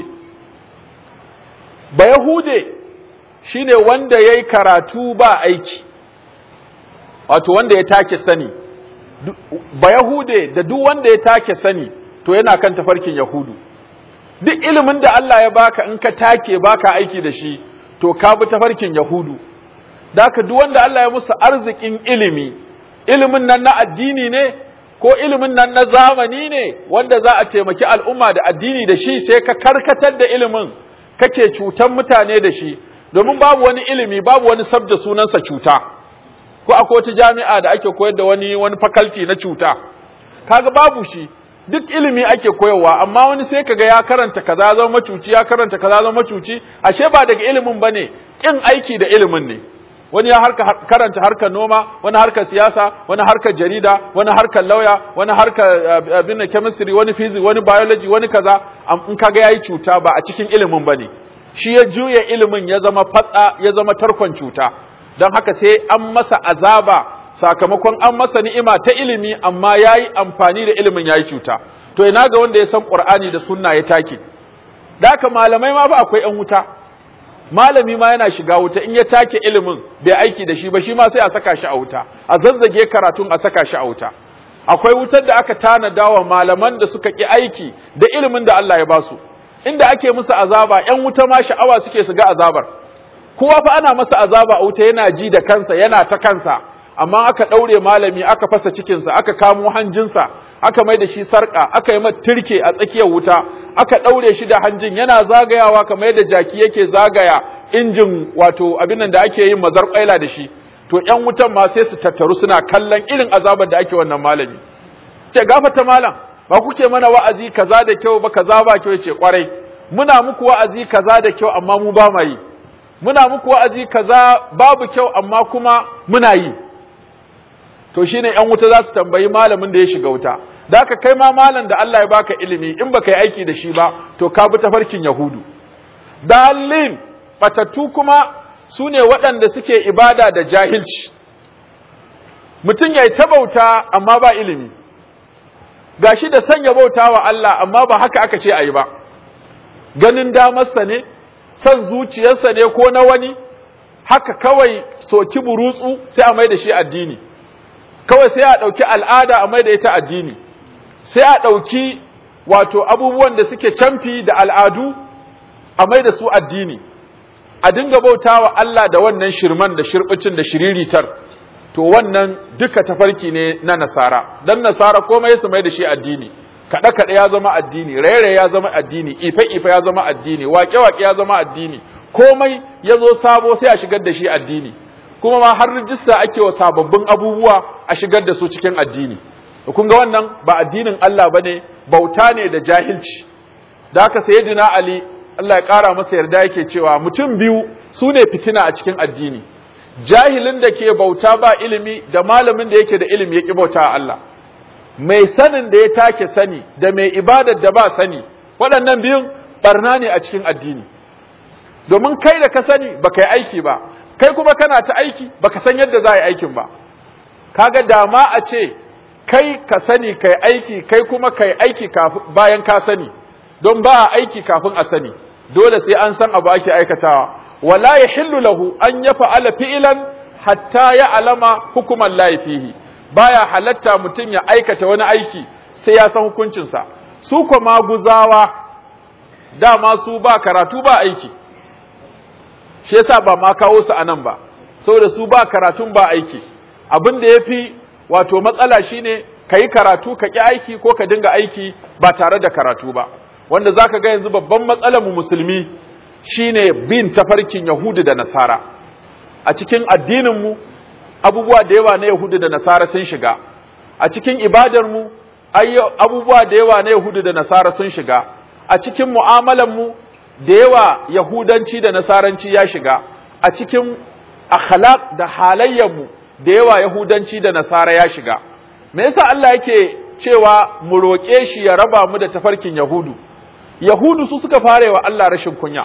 ba yahude shine wanda yayi karatu ba aiki wato wanda ya take sani ba Yahude da duk wanda ya take sani to yana kan tafarkin Yahudu duk ilimin da Allah ya baka in ka take baka aiki da shi to ka bi tafarkin Yahudu daka duk wanda Allah ya musu arzikin ilimi ilimin nan na addini ne ko ilimin nan na zamani ne wanda za a taimaki al'umma da addini da shi sai ka karkatar da ilimin kake cutan mutane da shi domin babu wani ilimi babu wani sabda sunansa cuta ko akwai wata jami'a da ake koyar da wani wani faculty na cuta kaga babu shi duk ilimi ake koyarwa amma wani sai kaga ya karanta kaza zama macuci ya karanta kaza zama macuci ashe ba daga ilimin bane kin aiki da ilimin ne wani ya harka karanta harkar noma wani harkar siyasa wani harkar jarida wani harkar lauya wani harkar abin chemistry wani physics wani biology wani kaza in kaga yayi cuta ba a cikin ilimin bane shi ya juya ilimin ya zama fatsa ya zama tarkon cuta don haka sai an masa azaba sakamakon an masa ni'ima ta ilimi amma ya yi amfani da ilimin ya yi cuta to ina ga wanda ya san ƙur'ani da sunna ya take da haka malamai ma ba akwai 'yan wuta malami ma yana shiga wuta in ya take ilimin bai aiki da shi ba shi ma sai a saka shi a wuta a zazzage karatun a saka shi a wuta akwai wutar da aka tanada wa malaman da suka ki aiki da ilimin da Allah ya basu inda ake musu azaba 'yan wuta ma sha'awa suke su ga azabar kowa fa ana masa azaba a wuta yana ji da kansa yana ta kansa amma aka ɗaure malami aka fasa cikinsa aka kamo hanjinsa aka mai da shi sarka aka yi mata turke a tsakiyar wuta aka daure shi da hanjin yana zagayawa kamar yadda jaki yake zagaya injin wato abin nan da ake yin mazar kwaila da shi to ƴan wutan ma sai su tattaru suna kallon irin azabar da ake wannan malami ce gafata malam ba kuke mana wa'azi kaza da kyau ba kaza ba kyau ce kwarai muna muku wa'azi kaza da kyau amma mu ba ma yi muna muku wa'azi kaza babu kyau amma kuma muna yi to shine ƴan wuta za su tambayi malamin da ya shiga wuta da aka kai ma malam da Allah ya baka ilimi in baka yi aiki da shi ba to ka bi tafarkin yahudu dalin batattu kuma su ne waɗanda suke ibada da jahilci mutum ya yi ta bauta amma ba ilimi gashi da sanya bauta wa Allah amma ba haka aka ce a yi ba ganin damarsa ne son zuciyarsa ne ko na wani haka kawai soki burutsu sai a mai da shi addini kawai sai a ɗauki al'ada a mai da ita addini sai a ɗauki wato abubuwan da suke camfi da al'adu a mai da su addini a dinga bauta wa Allah da wannan shirman da shirbicin da shiriritar to wannan duka tafarki ne na nasara dan nasara komai su mai da shi addini kaɗe kaɗe ya zama addini raye ya zama addini ife ife ya zama addini waƙe waƙe ya zama addini komai ya zo sabo sai a shigar da shi addini kuma ma har rijista ake wa sababbin abubuwa a shigar da su cikin addini kun ga wannan ba addinin Allah bane bauta ne da jahilci da haka sayyidina Ali Allah ya ƙara masa yarda yake cewa mutum biyu su ne fitina a cikin addini jahilin da ke bauta ba ilimi da malamin da yake da ilimi ya ƙi bauta a Allah mai sanin da ya take sani da mai ibadar da ba sani waɗannan biyun barna ne a cikin addini domin kai da ka sani baka yi aiki ba kai kuma kana ta aiki baka san yadda za a yi aikin ba kaga dama a ce kai ka sani kai aiki kai kuma kai aiki bayan ka sani don ba a aiki kafin a sani dole sai an san abu ake aikatawa wala yahillu lahu an yaf'ala fi'lan hatta ya alama hukuman lahi fihi baya halatta mutum ya aikata wani aiki sai ya san hukuncinsa su kuma guzawa dama su ba karatu ba aiki shi yasa ba ma kawo su anan ba saboda su ba karatun ba aiki abin da yafi wato matsala shine kayi karatu ka ki aiki ko ka dinga aiki ba tare da karatu ba wanda zaka ga yanzu babban matsalar mu musulmi shine bin tafarkin Yahudu da Nasara a cikin addinin mu abubuwa da yawa na Yahudu da Nasara sun shiga a cikin ibadar mu abubuwa da yawa na Yahudu da Nasara sun shiga a cikin mu'amalar mu da yawa Yahudanci da Nasaranci ya shiga a cikin akhlaq da halayyar mu da yawa Yahudanci da Nasara ya shiga me yasa Allah yake cewa mu roƙe shi ya raba mu da tafarkin Yahudu Yahudu su suka fara wa Allah rashin kunya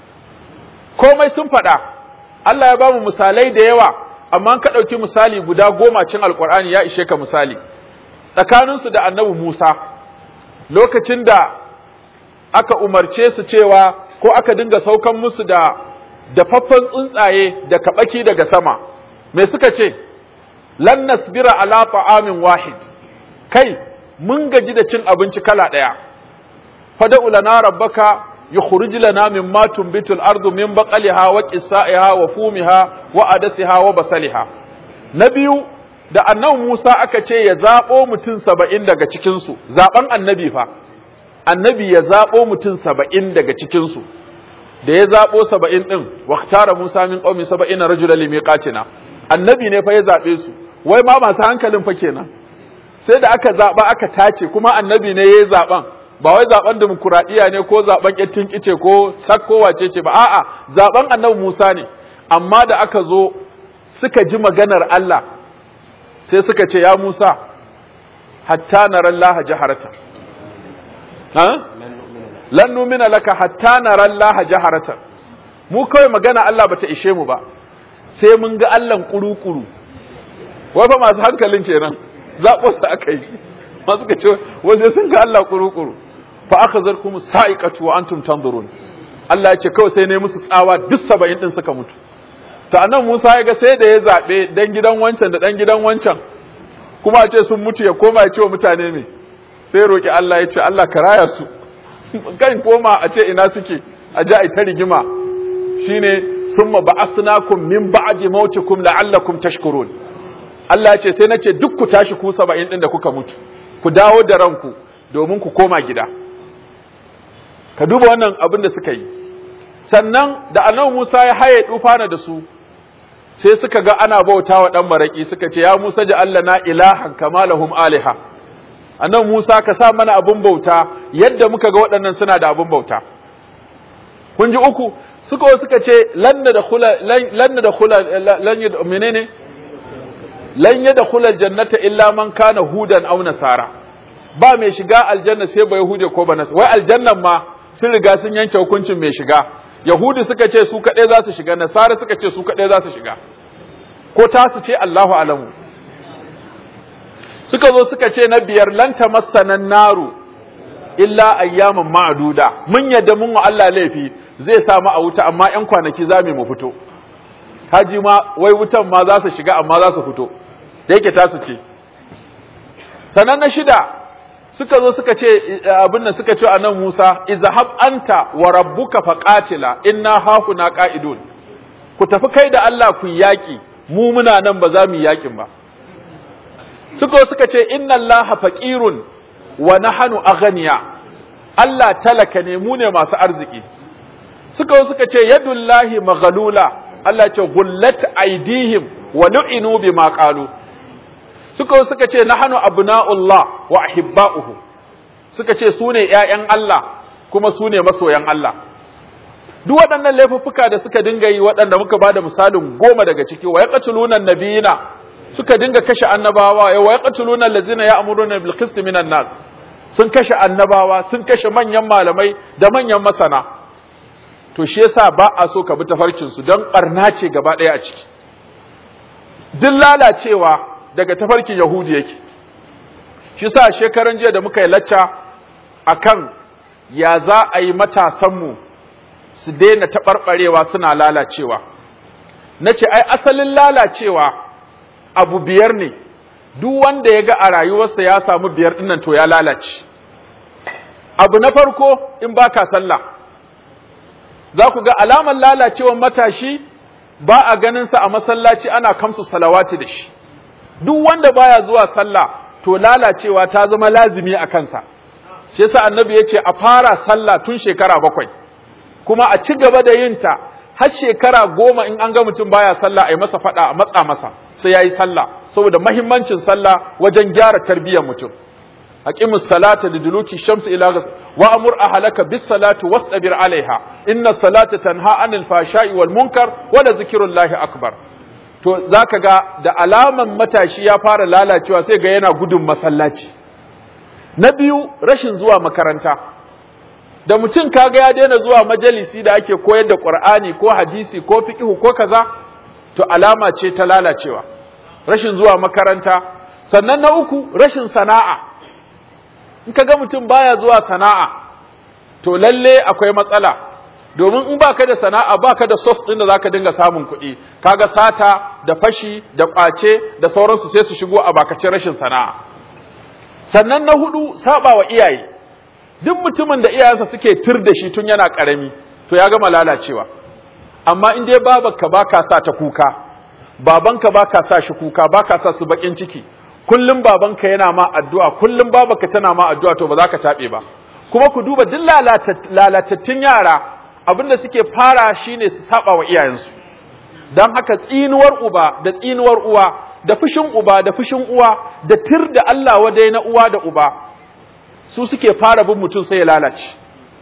komai sun faɗa Allah ya ba mu misalai da yawa amma ka ɗauki misali guda goma cin alkur'ani ya ishe ka misali tsakaninsu da annabi Musa lokacin da aka umarce su cewa ko aka dinga saukan musu da dafaffen tsuntsaye da kaɓaki daga sama me suka ce lan nasbira ala ta'amin wahid kai mun gaji da cin abinci kala ɗaya fada'u lana rabbaka يخرج لنا مما تنبت الأرض من بقلها وكسائها وفومها وأدسها وبصلها نبيو da annabi Musa aka ce ya zaɓo mutum saba'in daga cikinsu, zaɓen annabi fa, annabi ya zaɓo mutum saba'in daga cikinsu, da ya zaɓo saba'in ɗin, waktara Musa min ƙaumi saba'in na rajula limiƙatina, annabi ne fa ya zaɓe su, wai ma masu hankalin fa kenan, sai da aka zaɓa aka tace kuma annabi ne ya yi zaɓen, ba wai zaben demokuraɗiyya ne ko zaben ƙyattin kice ko sakko wace ce ba a'a zaben annabi Musa ne amma da aka zo suka ji maganar Allah sai suka ce ya Musa hatta naran laha jaharata ha lan numina laka hatta naran laha jaharata mu kawai magana Allah bata ishe mu ba sai mun ga Allah kuru-kuru wai fa masu hankalin kenan zaɓo su aka yi masu ka ce wasu sun ga Allah kuru-kuru fa akhadharkum sa'iqatu wa antum tanzurun Allah ya ce kawai sai ne musu tsawa duk 70 din suka mutu to annan Musa ya ga sai da ya zabe dan gidan wancan da dan gidan wancan kuma a ce sun mutu ya koma ya ce wa mutane me sai roki Allah ya ce Allah ka raya su kan koma a ce ina suke a ji a ta rigima shine summa ba'asnakum min ba'di mautikum la'allakum tashkurun Allah ya ce sai nace duk ku tashi ku 70 din da kuka mutu ku dawo da ranku domin ku koma gida ka duba wannan abin da suka yi sannan da annabi Musa ya haye dufana da su sai suka ga ana bauta wa dan maraki suka ce ya Musa ja Allah na ilahan kama lahum aliha annabi Musa ka sa mana abin bauta yadda muka ga waɗannan suna da abin bauta kun ji uku suka suka ce lan da khula lan da khula lan menene lan yadkhula aljannata illa man kana hudan aw nasara ba mai shiga aljanna sai ba yahude ko ba nasara wai aljannan ma sun riga sun yanke hukuncin mai shiga yahudi suka ce su kadai za su shiga nasara suka ce su kadai za su shiga ko ta su ce Allahu alamu suka zo suka ce na biyar lan tamassanan naru illa ayyaman ma'duda mun yadda mun wa Allah laifi zai samu a wuta amma ƴan kwanaki za mu fito haji ma wai wutan ma za su shiga amma za su fito da yake tasu ce sannan na shida suka zo suka ce abin nan suka ce a nan Musa izhab anta wa rabbuka faqatila inna hahuna qa'idun ku tafi kai da Allah ku yaki mu muna nan ba za mu yi yakin ba suka zo suka ce inna Allaha faqirun wa nahnu aghniya Allah talaka ne mu ne masu arziki suka zo suka ce yadullahi maghlula Allah ce gullat aidihim wa lu'inu bima qalu suka suka ce nahnu abna'ullah wa ahibba'uhu suka ce su ne ƴaƴan Allah kuma su ne masoyan Allah duk waɗannan laifuffuka da suka dinga yi waɗanda muka bada misalin goma daga ciki wa yaqtuluna nabiyina suka dinga kashe annabawa wa yaqtuluna allazina ya'muruna bil qist minan nas sun kashe annabawa sun kashe manyan malamai da manyan masana to shi yasa ba a so ka bi tafarkinsu don ɓarna ce gaba ɗaya a ciki duk lalacewa daga tafarkin yahudi yake shi sa shekaran jiya da muka yi lacca akan ya za a yi matasanmu su daina taɓarɓarewa suna lalacewa na ce ai asalin lalacewa abu biyar ne duk wanda ya ga a rayuwarsa ya samu biyar ɗinnan to ya lalace abu na farko in baka sallah za ku ga alamar lalacewar matashi ba a ganinsa a masallaci ana kamsu salawati da shi duk wanda baya zuwa sallah to lalacewa ta zama lazimi a kansa shi yasa annabi ya ce a fara sallah tun shekara bakwai kuma a ci gaba da yin ta har shekara goma in an ga mutum baya sallah a yi masa faɗa a matsa masa sai ya yi sallah saboda mahimmancin sallah wajen gyara tarbiyyar mutum أقم الصلاة لدلوك الشمس إلى غس وأمر أهلك بالصلاة واصطبر عليها إن الصلاة تنهى عن الفحشاء والمنكر ولذكر الله أكبر to zaka ga da alaman matashi ya fara lalacewa sai ga yana gudun masallaci na biyu rashin zuwa makaranta da mutum kaga ya daina zuwa majalisi da ake koyar da Qur'ani ko hadisi ko fiqh ko kaza to alama ce ta lalacewa rashin zuwa makaranta sannan na uku rashin sana'a in ka ga mutum baya zuwa sana'a to lalle akwai matsala domin in baka da sana'a baka da sos din da zaka dinga samun kuɗi kaga sata da fashi da ƙwace da sauransu sai su shigo a bakacin rashin sana'a sannan na hudu saba wa iyaye duk mutumin da iyayensa suke tir da shi tun yana ƙarami to ya gama lalacewa amma in dai babanka baka sa ta kuka babanka baka sa shi kuka baka sa su bakin ciki kullum babanka yana ma addu'a kullum babanka tana ma addu'a to ba za ka taɓe ba kuma ku duba duk lalatattun yara abinda suke fara shine su saba wa iyayensu don haka tsinuwar uba da tsinuwar uwa da fushin uba da fushin uwa da tir da Allah wadai na uwa da uba su suke fara bin mutum sai ya lalace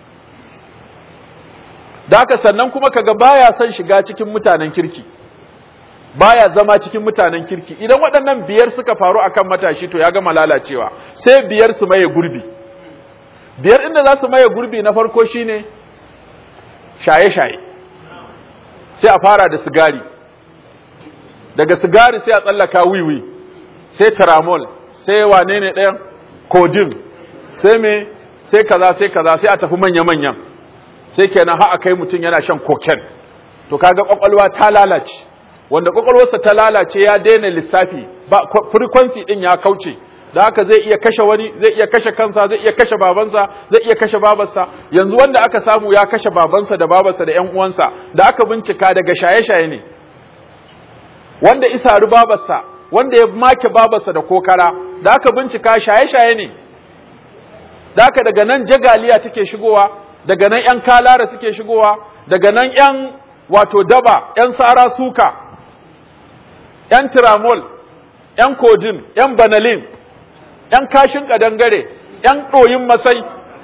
da haka sannan kuma kaga baya son shiga cikin mutanen kirki baya zama cikin mutanen kirki idan waɗannan biyar suka faru akan matashi to ya gama lalacewa sai biyar su maye gurbi biyar inda za su maye gurbi na farko shine shaye-shaye sai a fara da sigari daga sigari sai a tsallaka wiwi sai taramol sai wane ne ɗayan kodin sai me sai kaza sai kaza sai a tafi manya-manyan sai kenan har a kai mutum yana shan koken to kaga kwakwalwa ta lalace wanda kwakwalwarsa ta lalace ya daina lissafi ba frequency din ya kauce da haka zai iya kashe wani zai iya kashe kansa zai iya kashe babansa zai iya kashe babarsa yanzu wanda aka samu ya kashe babansa da babarsa da ƴan uwansa da aka bincika daga shaye-shaye ne wanda isari babarsa wanda ya make babarsa da kokara da aka bincika shaye-shaye ne da aka daga nan jagaliya take shigowa daga nan ‘yan kalara suke shigowa daga nan ‘yan wato daba ‘yan sara suka ‘yan tiramol ‘yan kodin ‘yan banalin ‘yan kashin ƙadangare ‘yan ɗoyin masai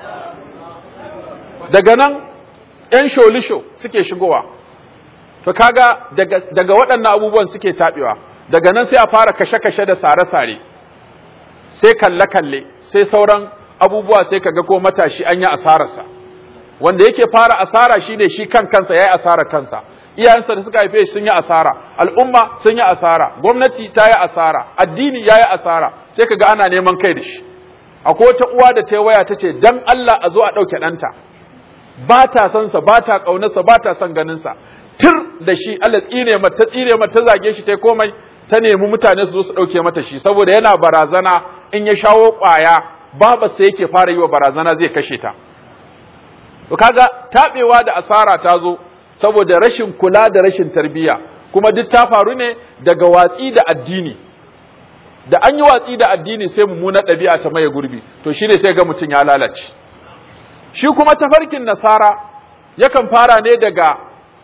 daga nan ‘yan sholisho suke shigowa to kaga daga, daga waɗannan abubuwan suke taɓewa daga nan sai a fara kashe-kashe da sare-sare sai kalle-kalle sai sauran abubuwa sai kaga ko matashi an yi asararsa wanda yake fara asara shine shi kan kansa yayi asarar kansa iyayensa da suka haife shi sun yi asara al'umma sun yi asara gwamnati ta yi asara addini ya yi asara sai kaga ana neman kai da shi akwai wata uwa da ta waya ta ce dan Allah a zo a ɗauke ɗanta ba ta son sa ba ta ƙaunarsa ba ta son ganinsa tir da shi Allah tsine mata ta tsire mata ta zage shi ta komai ta nemi mutane su zo su ɗauke mata shi saboda yana barazana in ya shawo ƙwaya babarsa yake fara yi wa barazana zai kashe ta to kaga taɓewa da asara ta zo saboda rashin kula da rashin tarbiyya kuma duk ta faru ne daga watsi da addini da an yi watsi da addini sai mummunar ɗabi'a ta maye gurbi to shine sai ga mutum ya lalace shi kuma tafarkin nasara yakan fara ne daga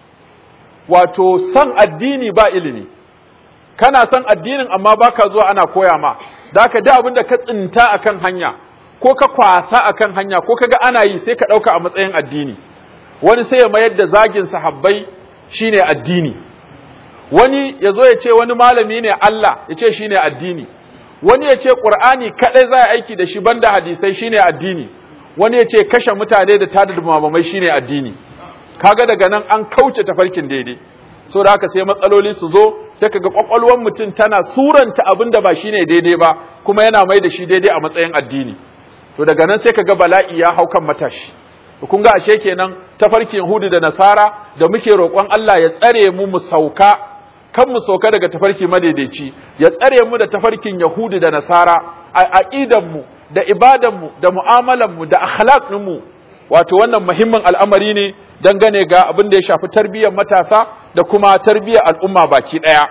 wato san addini ba ilimi kana san addinin amma baka zuwa ana koya ma da ka da abin da ka tsinta akan hanya ko ka kwasa akan hanya ko kaga ana yi sai ka ɗauka a matsayin addini wani sai ya mayar da zagin sahabbai shine addini wani ya zo ya ce wani malami ne Allah ya ce shine addini wani ya ce Qur'ani kadai za a aiki da shi banda hadisai shine addini wani ya ce kashe mutane da tada dumamamai shine addini kaga daga nan an kauce tafarkin daidai so da haka sai matsaloli su zo sai kaga kwakwalwar mutum tana suranta abin da ba shine daidai ba kuma yana mai da shi daidai a matsayin addini to daga nan sai kaga bala'i ya hau kan matashi kun ga ashe kenan tafarkin Yahudu da Nasara da muke roƙon Allah ya tsare mu mu sauka kan mu sauka daga tafarki madaidaici ya tsare mu da tafarkin Yahudu da Nasara a aqidan mu da ibadan mu da mu'amalan mu da akhlaq mu wato wannan muhimmin al'amari ne dangane ga abin da ya shafi tarbiyyar matasa da kuma tarbiyyar al'umma baki daya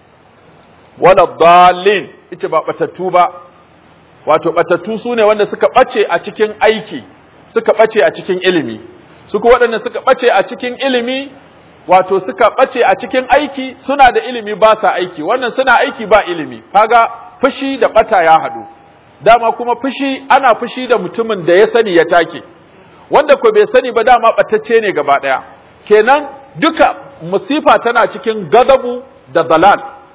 wala dallin ita ba batattu ba wato batattu sune wanda suka bace a cikin aiki suka ɓace a cikin ilimi su kuma waɗanda suka ɓace a cikin ilimi wato suka ɓace a cikin aiki suna da ilimi ba sa aiki wannan suna aiki ba ilimi kaga fushi da ɓata ya haɗu dama kuma fushi ana fushi da mutumin da ya sani ya take wanda ko bai sani ba dama ɓatacce ne gaba ɗaya kenan duka musifa tana cikin gadabu da dalal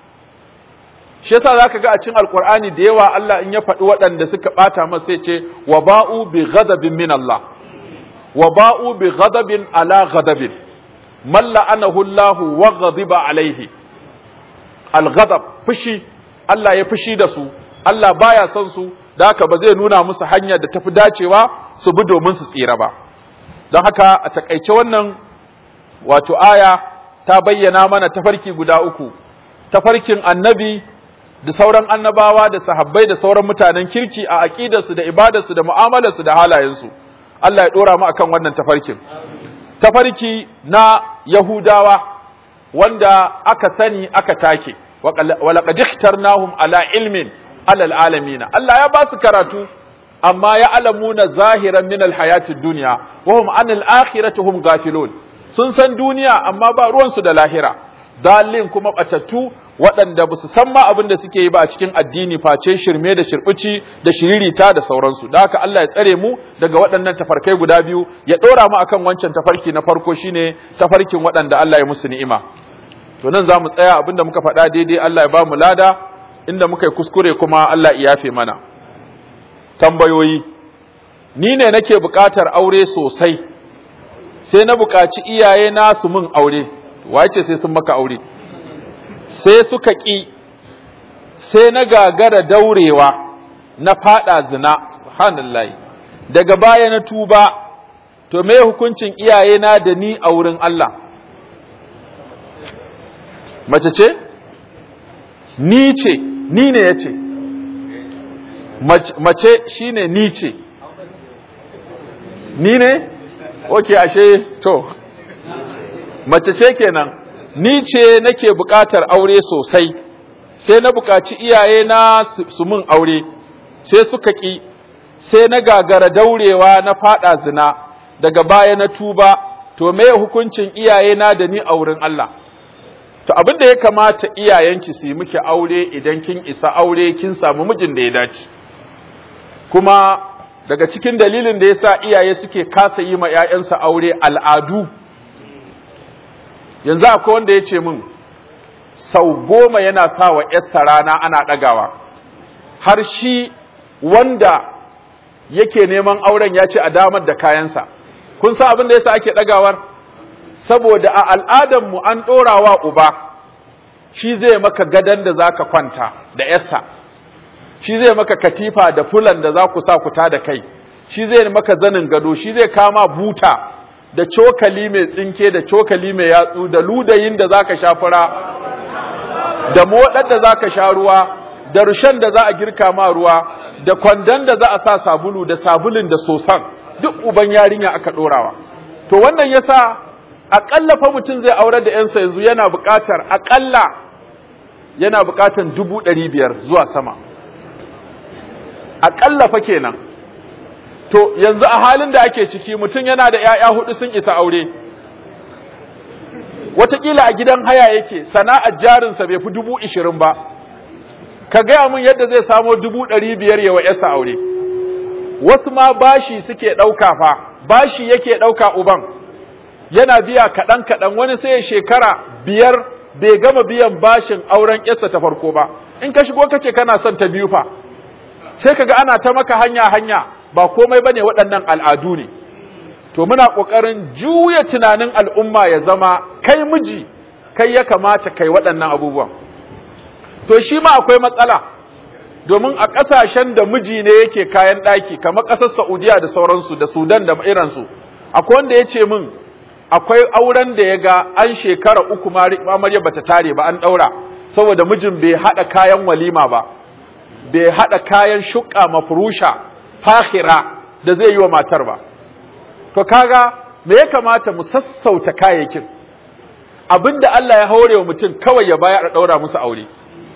shi yasa zaka ga a cikin alqur'ani da yawa Allah in ya faɗi waɗanda suka ɓata masa sai ce wa ba'u bi ghadabin min Allah wa ba'u bi ghadabin ala ghadabin man la'anahu Allah wa ghadiba alaihi al-ghadab fushi Allah ya fushi da su Allah baya son su da haka ba zai nuna musu hanyar da tafi dacewa su bi domin su tsira ba don haka a takaice wannan wato aya ta bayyana mana tafarki guda uku tafarkin annabi da sauran annabawa da sahabbai da sauran mutanen kirki a aqidarsu da ibadarsu da mu'amalarsu da halayensu Allah ya dora mu akan wannan tafarkin tafarki na yahudawa wanda aka sani aka take wa laqad ikhtarnahum ala ilmin alal alamin Allah ya ba su karatu amma ya alamuna zahiran min alhayatid dunya wa hum anil akhirati hum ghafilun sun san duniya amma ba ruwansu da lahira dalin kuma batattu waɗanda ba su san ma abin da suke yi ba a cikin addini face shirme da shirbici da shiririta da sauransu da haka Allah ya tsare mu daga waɗannan tafarkai guda biyu ya ɗora mu akan wancan tafarki na farko shine tafarkin waɗanda Allah ya musu ni'ima to nan za mu tsaya abinda muka faɗa daidai Allah ya ba mu lada inda muka yi kuskure kuma Allah ya yafe mana tambayoyi ni ne nake buƙatar aure sosai sai na buƙaci iyaye na su min aure wace sai sun maka aure sai suka ƙi sai na gagara daurewa na fada zina subhanallahi daga baya na tuba to me hukuncin iyaye na da ni a wurin Allah mace ce ni ce ni ne yace mace shine ni ce ni ne okay ashe to mace ce kenan ni ce nake buƙatar aure sosai sai na buƙaci iyaye na su mun aure sai suka ƙi sai na gagara daurewa na faɗa zina daga baya na tuba to me hukuncin iyayena da ni a wurin Allah to abin da ya kamata iyayenki su yi miki aure idan kin isa aure kin samu mijin da ya dace kuma daga cikin dalilin da yasa iyaye suke kasa yi ma 'ya'yansa aure al'adu yanzu akwai wanda ya ce min sau goma yana sa wa ‘yarsa rana ana ɗagawa har shi wanda yake neman auren ya ce a damar da kayansa kun sa abin da yasa ake ɗagawar saboda a al'adarmu an ɗorawa uba shi zai maka gadon da za ka kwanta da ‘yarsa shi zai maka katifa da fulan da za ku sa ku da kai shi zai maka zanin gado shi zai kama buta da cokali mai tsinke da cokali mai yatsu da ludayin da za ka sha fura da moɗar da za ka sha ruwa da rushen da za a girka ma ruwa da kwandon da za a sa sabulu da sabulun da sosan duk uban yarinya aka ɗorawa to wannan yasa aƙalla fa mutum zai aurar da ‘yansa yanzu yana buƙatar aƙalla yana buƙatar dubu ɗari biyar zuwa sama aƙalla fa kenan to yanzu a halin da ake ciki mutum yana da ‘ya'ya hudu sun isa aure wataƙila a gidan haya yake sana'ar jarinsa bai fi dubu ishirin ba ka gaya min yadda zai samo dubu ɗari biyar yawa ‘yarsa aure wasu ma bashi suke ɗauka fa bashi yake ɗauka uban yana biya kaɗan kaɗan wani sai ya shekara biyar bai gama biyan bashin auren ‘yarsa ta farko ba in ka shigo ka ce kana son ta biyu fa sai kaga ana ta maka hanya hanya ba komai bane waɗannan al'adu ne to muna ƙoƙarin juya tunanin al'umma ya zama kai miji kai ya kamata kai waɗannan abubuwan to shi ma akwai matsala domin a ƙasashen da miji ne yake kayan ɗaki kamar ƙasar Saudiya da sauransu da Sudan da iransu akwai wanda ya ce min akwai auren da ya ga an shekara uku amarya bata tare ba an ɗaura saboda mijin bai haɗa kayan walima ba bai haɗa kayan shuƙa mafurusha fahira da zai yi wa matar ba to kaga me ya kamata mu sassauta kayayyakin abinda Allah ya haure wa mutum kawai ya bayar a ɗaura musu aure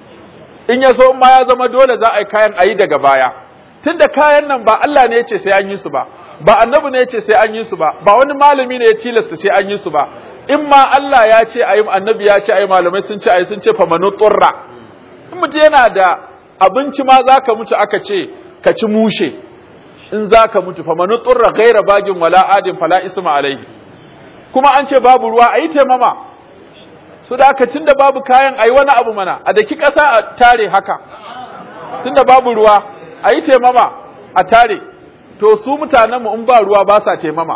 in ya so ma ya zama dole za a yi kayan ayi daga baya tunda kayan nan ba Allah ne ya ce sai an yi su ba ba annabi ne ya ce sai an yi su ba ba wani malami ne ya tilasta sai an yi su ba in ma Allah ya ce ayi annabi ya ce ayi malamai sun ce ayi sun ce famanu turra in mutum yana da abinci ma zaka mutu aka ce ka ci mushe in zaka mutu famanu turra gaira bagin wala adin fala isma alaihi kuma an ce babu ruwa ayi taimama su da aka tunda babu kayan ayi wani abu mana a daki ƙasa a tare haka tunda babu ruwa ayi taimama a tare to su mutanenmu in ba ruwa ba sa taimama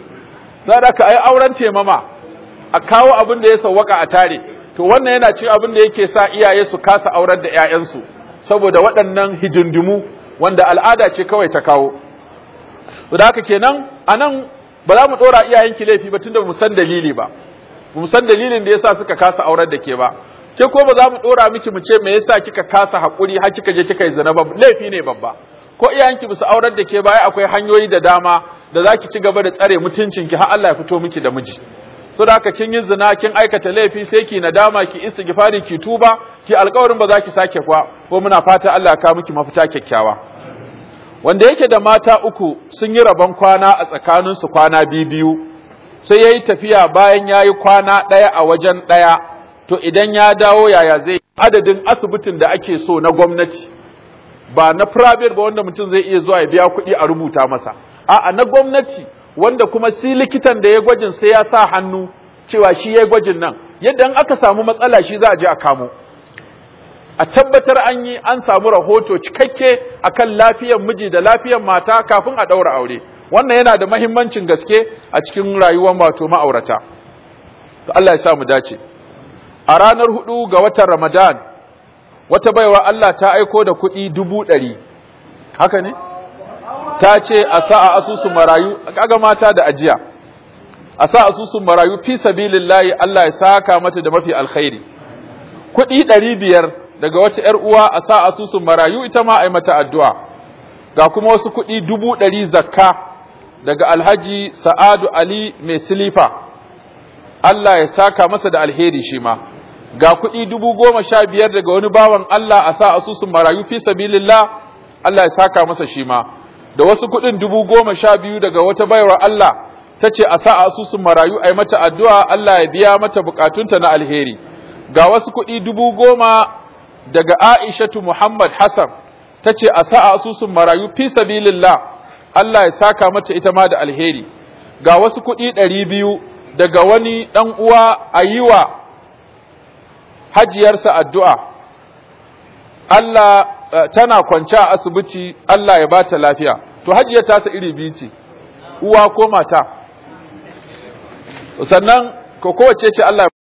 za da ka ayi auren taimama a kawo abin da ya sawwaka a tare to wannan yana cin abin da yake sa iyaye su kasa aurar da ƴaƴansu saboda waɗannan hidindimu wanda al'ada ce kawai ta kawo to da haka kenan anan ba za mu ɗora iyayenki laifi ba tunda mu san dalili ba mu san dalilin da yasa suka kasa aurar da ke ba ke ko ba za mu ɗora miki mu ce me yasa kika kasa haƙuri har kika je kika yi zina ba laifi ne babba ko iyayenki su aurar da ke baya akwai hanyoyi da dama da za ki ci gaba da tsare mutuncinki har Allah ya fito miki da miji so da haka kin yi zina kin aikata laifi sai ki nadama ki istighfari ki tuba ki alƙawarin ba za ki sake kwa ko muna fata Allah ya kawo miki mafita kyakkyawa wanda yake da mata uku sun yi rabon kwana a tsakaninsu kwana biyu sai ya yi tafiya bayan ya yi kwana ɗaya a wajen ɗaya to idan ya dawo yaya zai adadin asibitin da ake so na gwamnati ba na private ba wanda mutum zai iya zuwa ya biya kuɗi a rubuta masa a'a na gwamnati wanda kuma si likitan da ya gwajin sai ya sa hannu cewa shi ya gwajin nan yadda in aka samu matsala shi za a je a kamo a tabbatar an yi an samu rahoto cikakke akan lafiyar miji da lafiyar mata kafin a ɗaura aure wannan yana da mahimmancin gaske a cikin rayuwar wato ma'aurata to Allah ya sa mu dace a ranar hudu ga watan Ramadan wata baiwa Allah ta aiko da kuɗi dubu ɗari haka ne ta ce a sa a asusun marayu kaga mata da ajiya a sa asusun marayu fi sabilillahi Allah ya saka mata da mafi alkhairi kuɗi ɗari biyar daga wata ‘yar uwa a sa asusun marayu ita ma a yi mata addu'a ga kuma wasu kuɗi dubu ɗari zakka daga alhaji sa'adu ali mai silifa Allah ya saka masa da alheri shi ma ga kuɗi dubu goma sha biyar daga wani bawan Allah a sa asusun marayu fi sabilillah Allah ya saka masa shi ma da wasu kuɗin dubu goma sha biyu daga wata baiwar Allah ta ce a sa asusun marayu a yi mata addu'a Allah ya biya mata bukatunta na alheri ga wasu kuɗi dubu goma daga Aishatu Muhammad Hassan ta ce a sa asusun marayu fi sabilillah Allah ya saka mata ita ma da alheri ga wasu kuɗi ɗari biyu daga wani ɗan uwa a yi wa hajiyarsa addu'a Allah tana kwance a asibiti Allah ya bata lafiya to hajiyar tasa iri biyu ce uwa ko mata sannan ko kowace ce Allah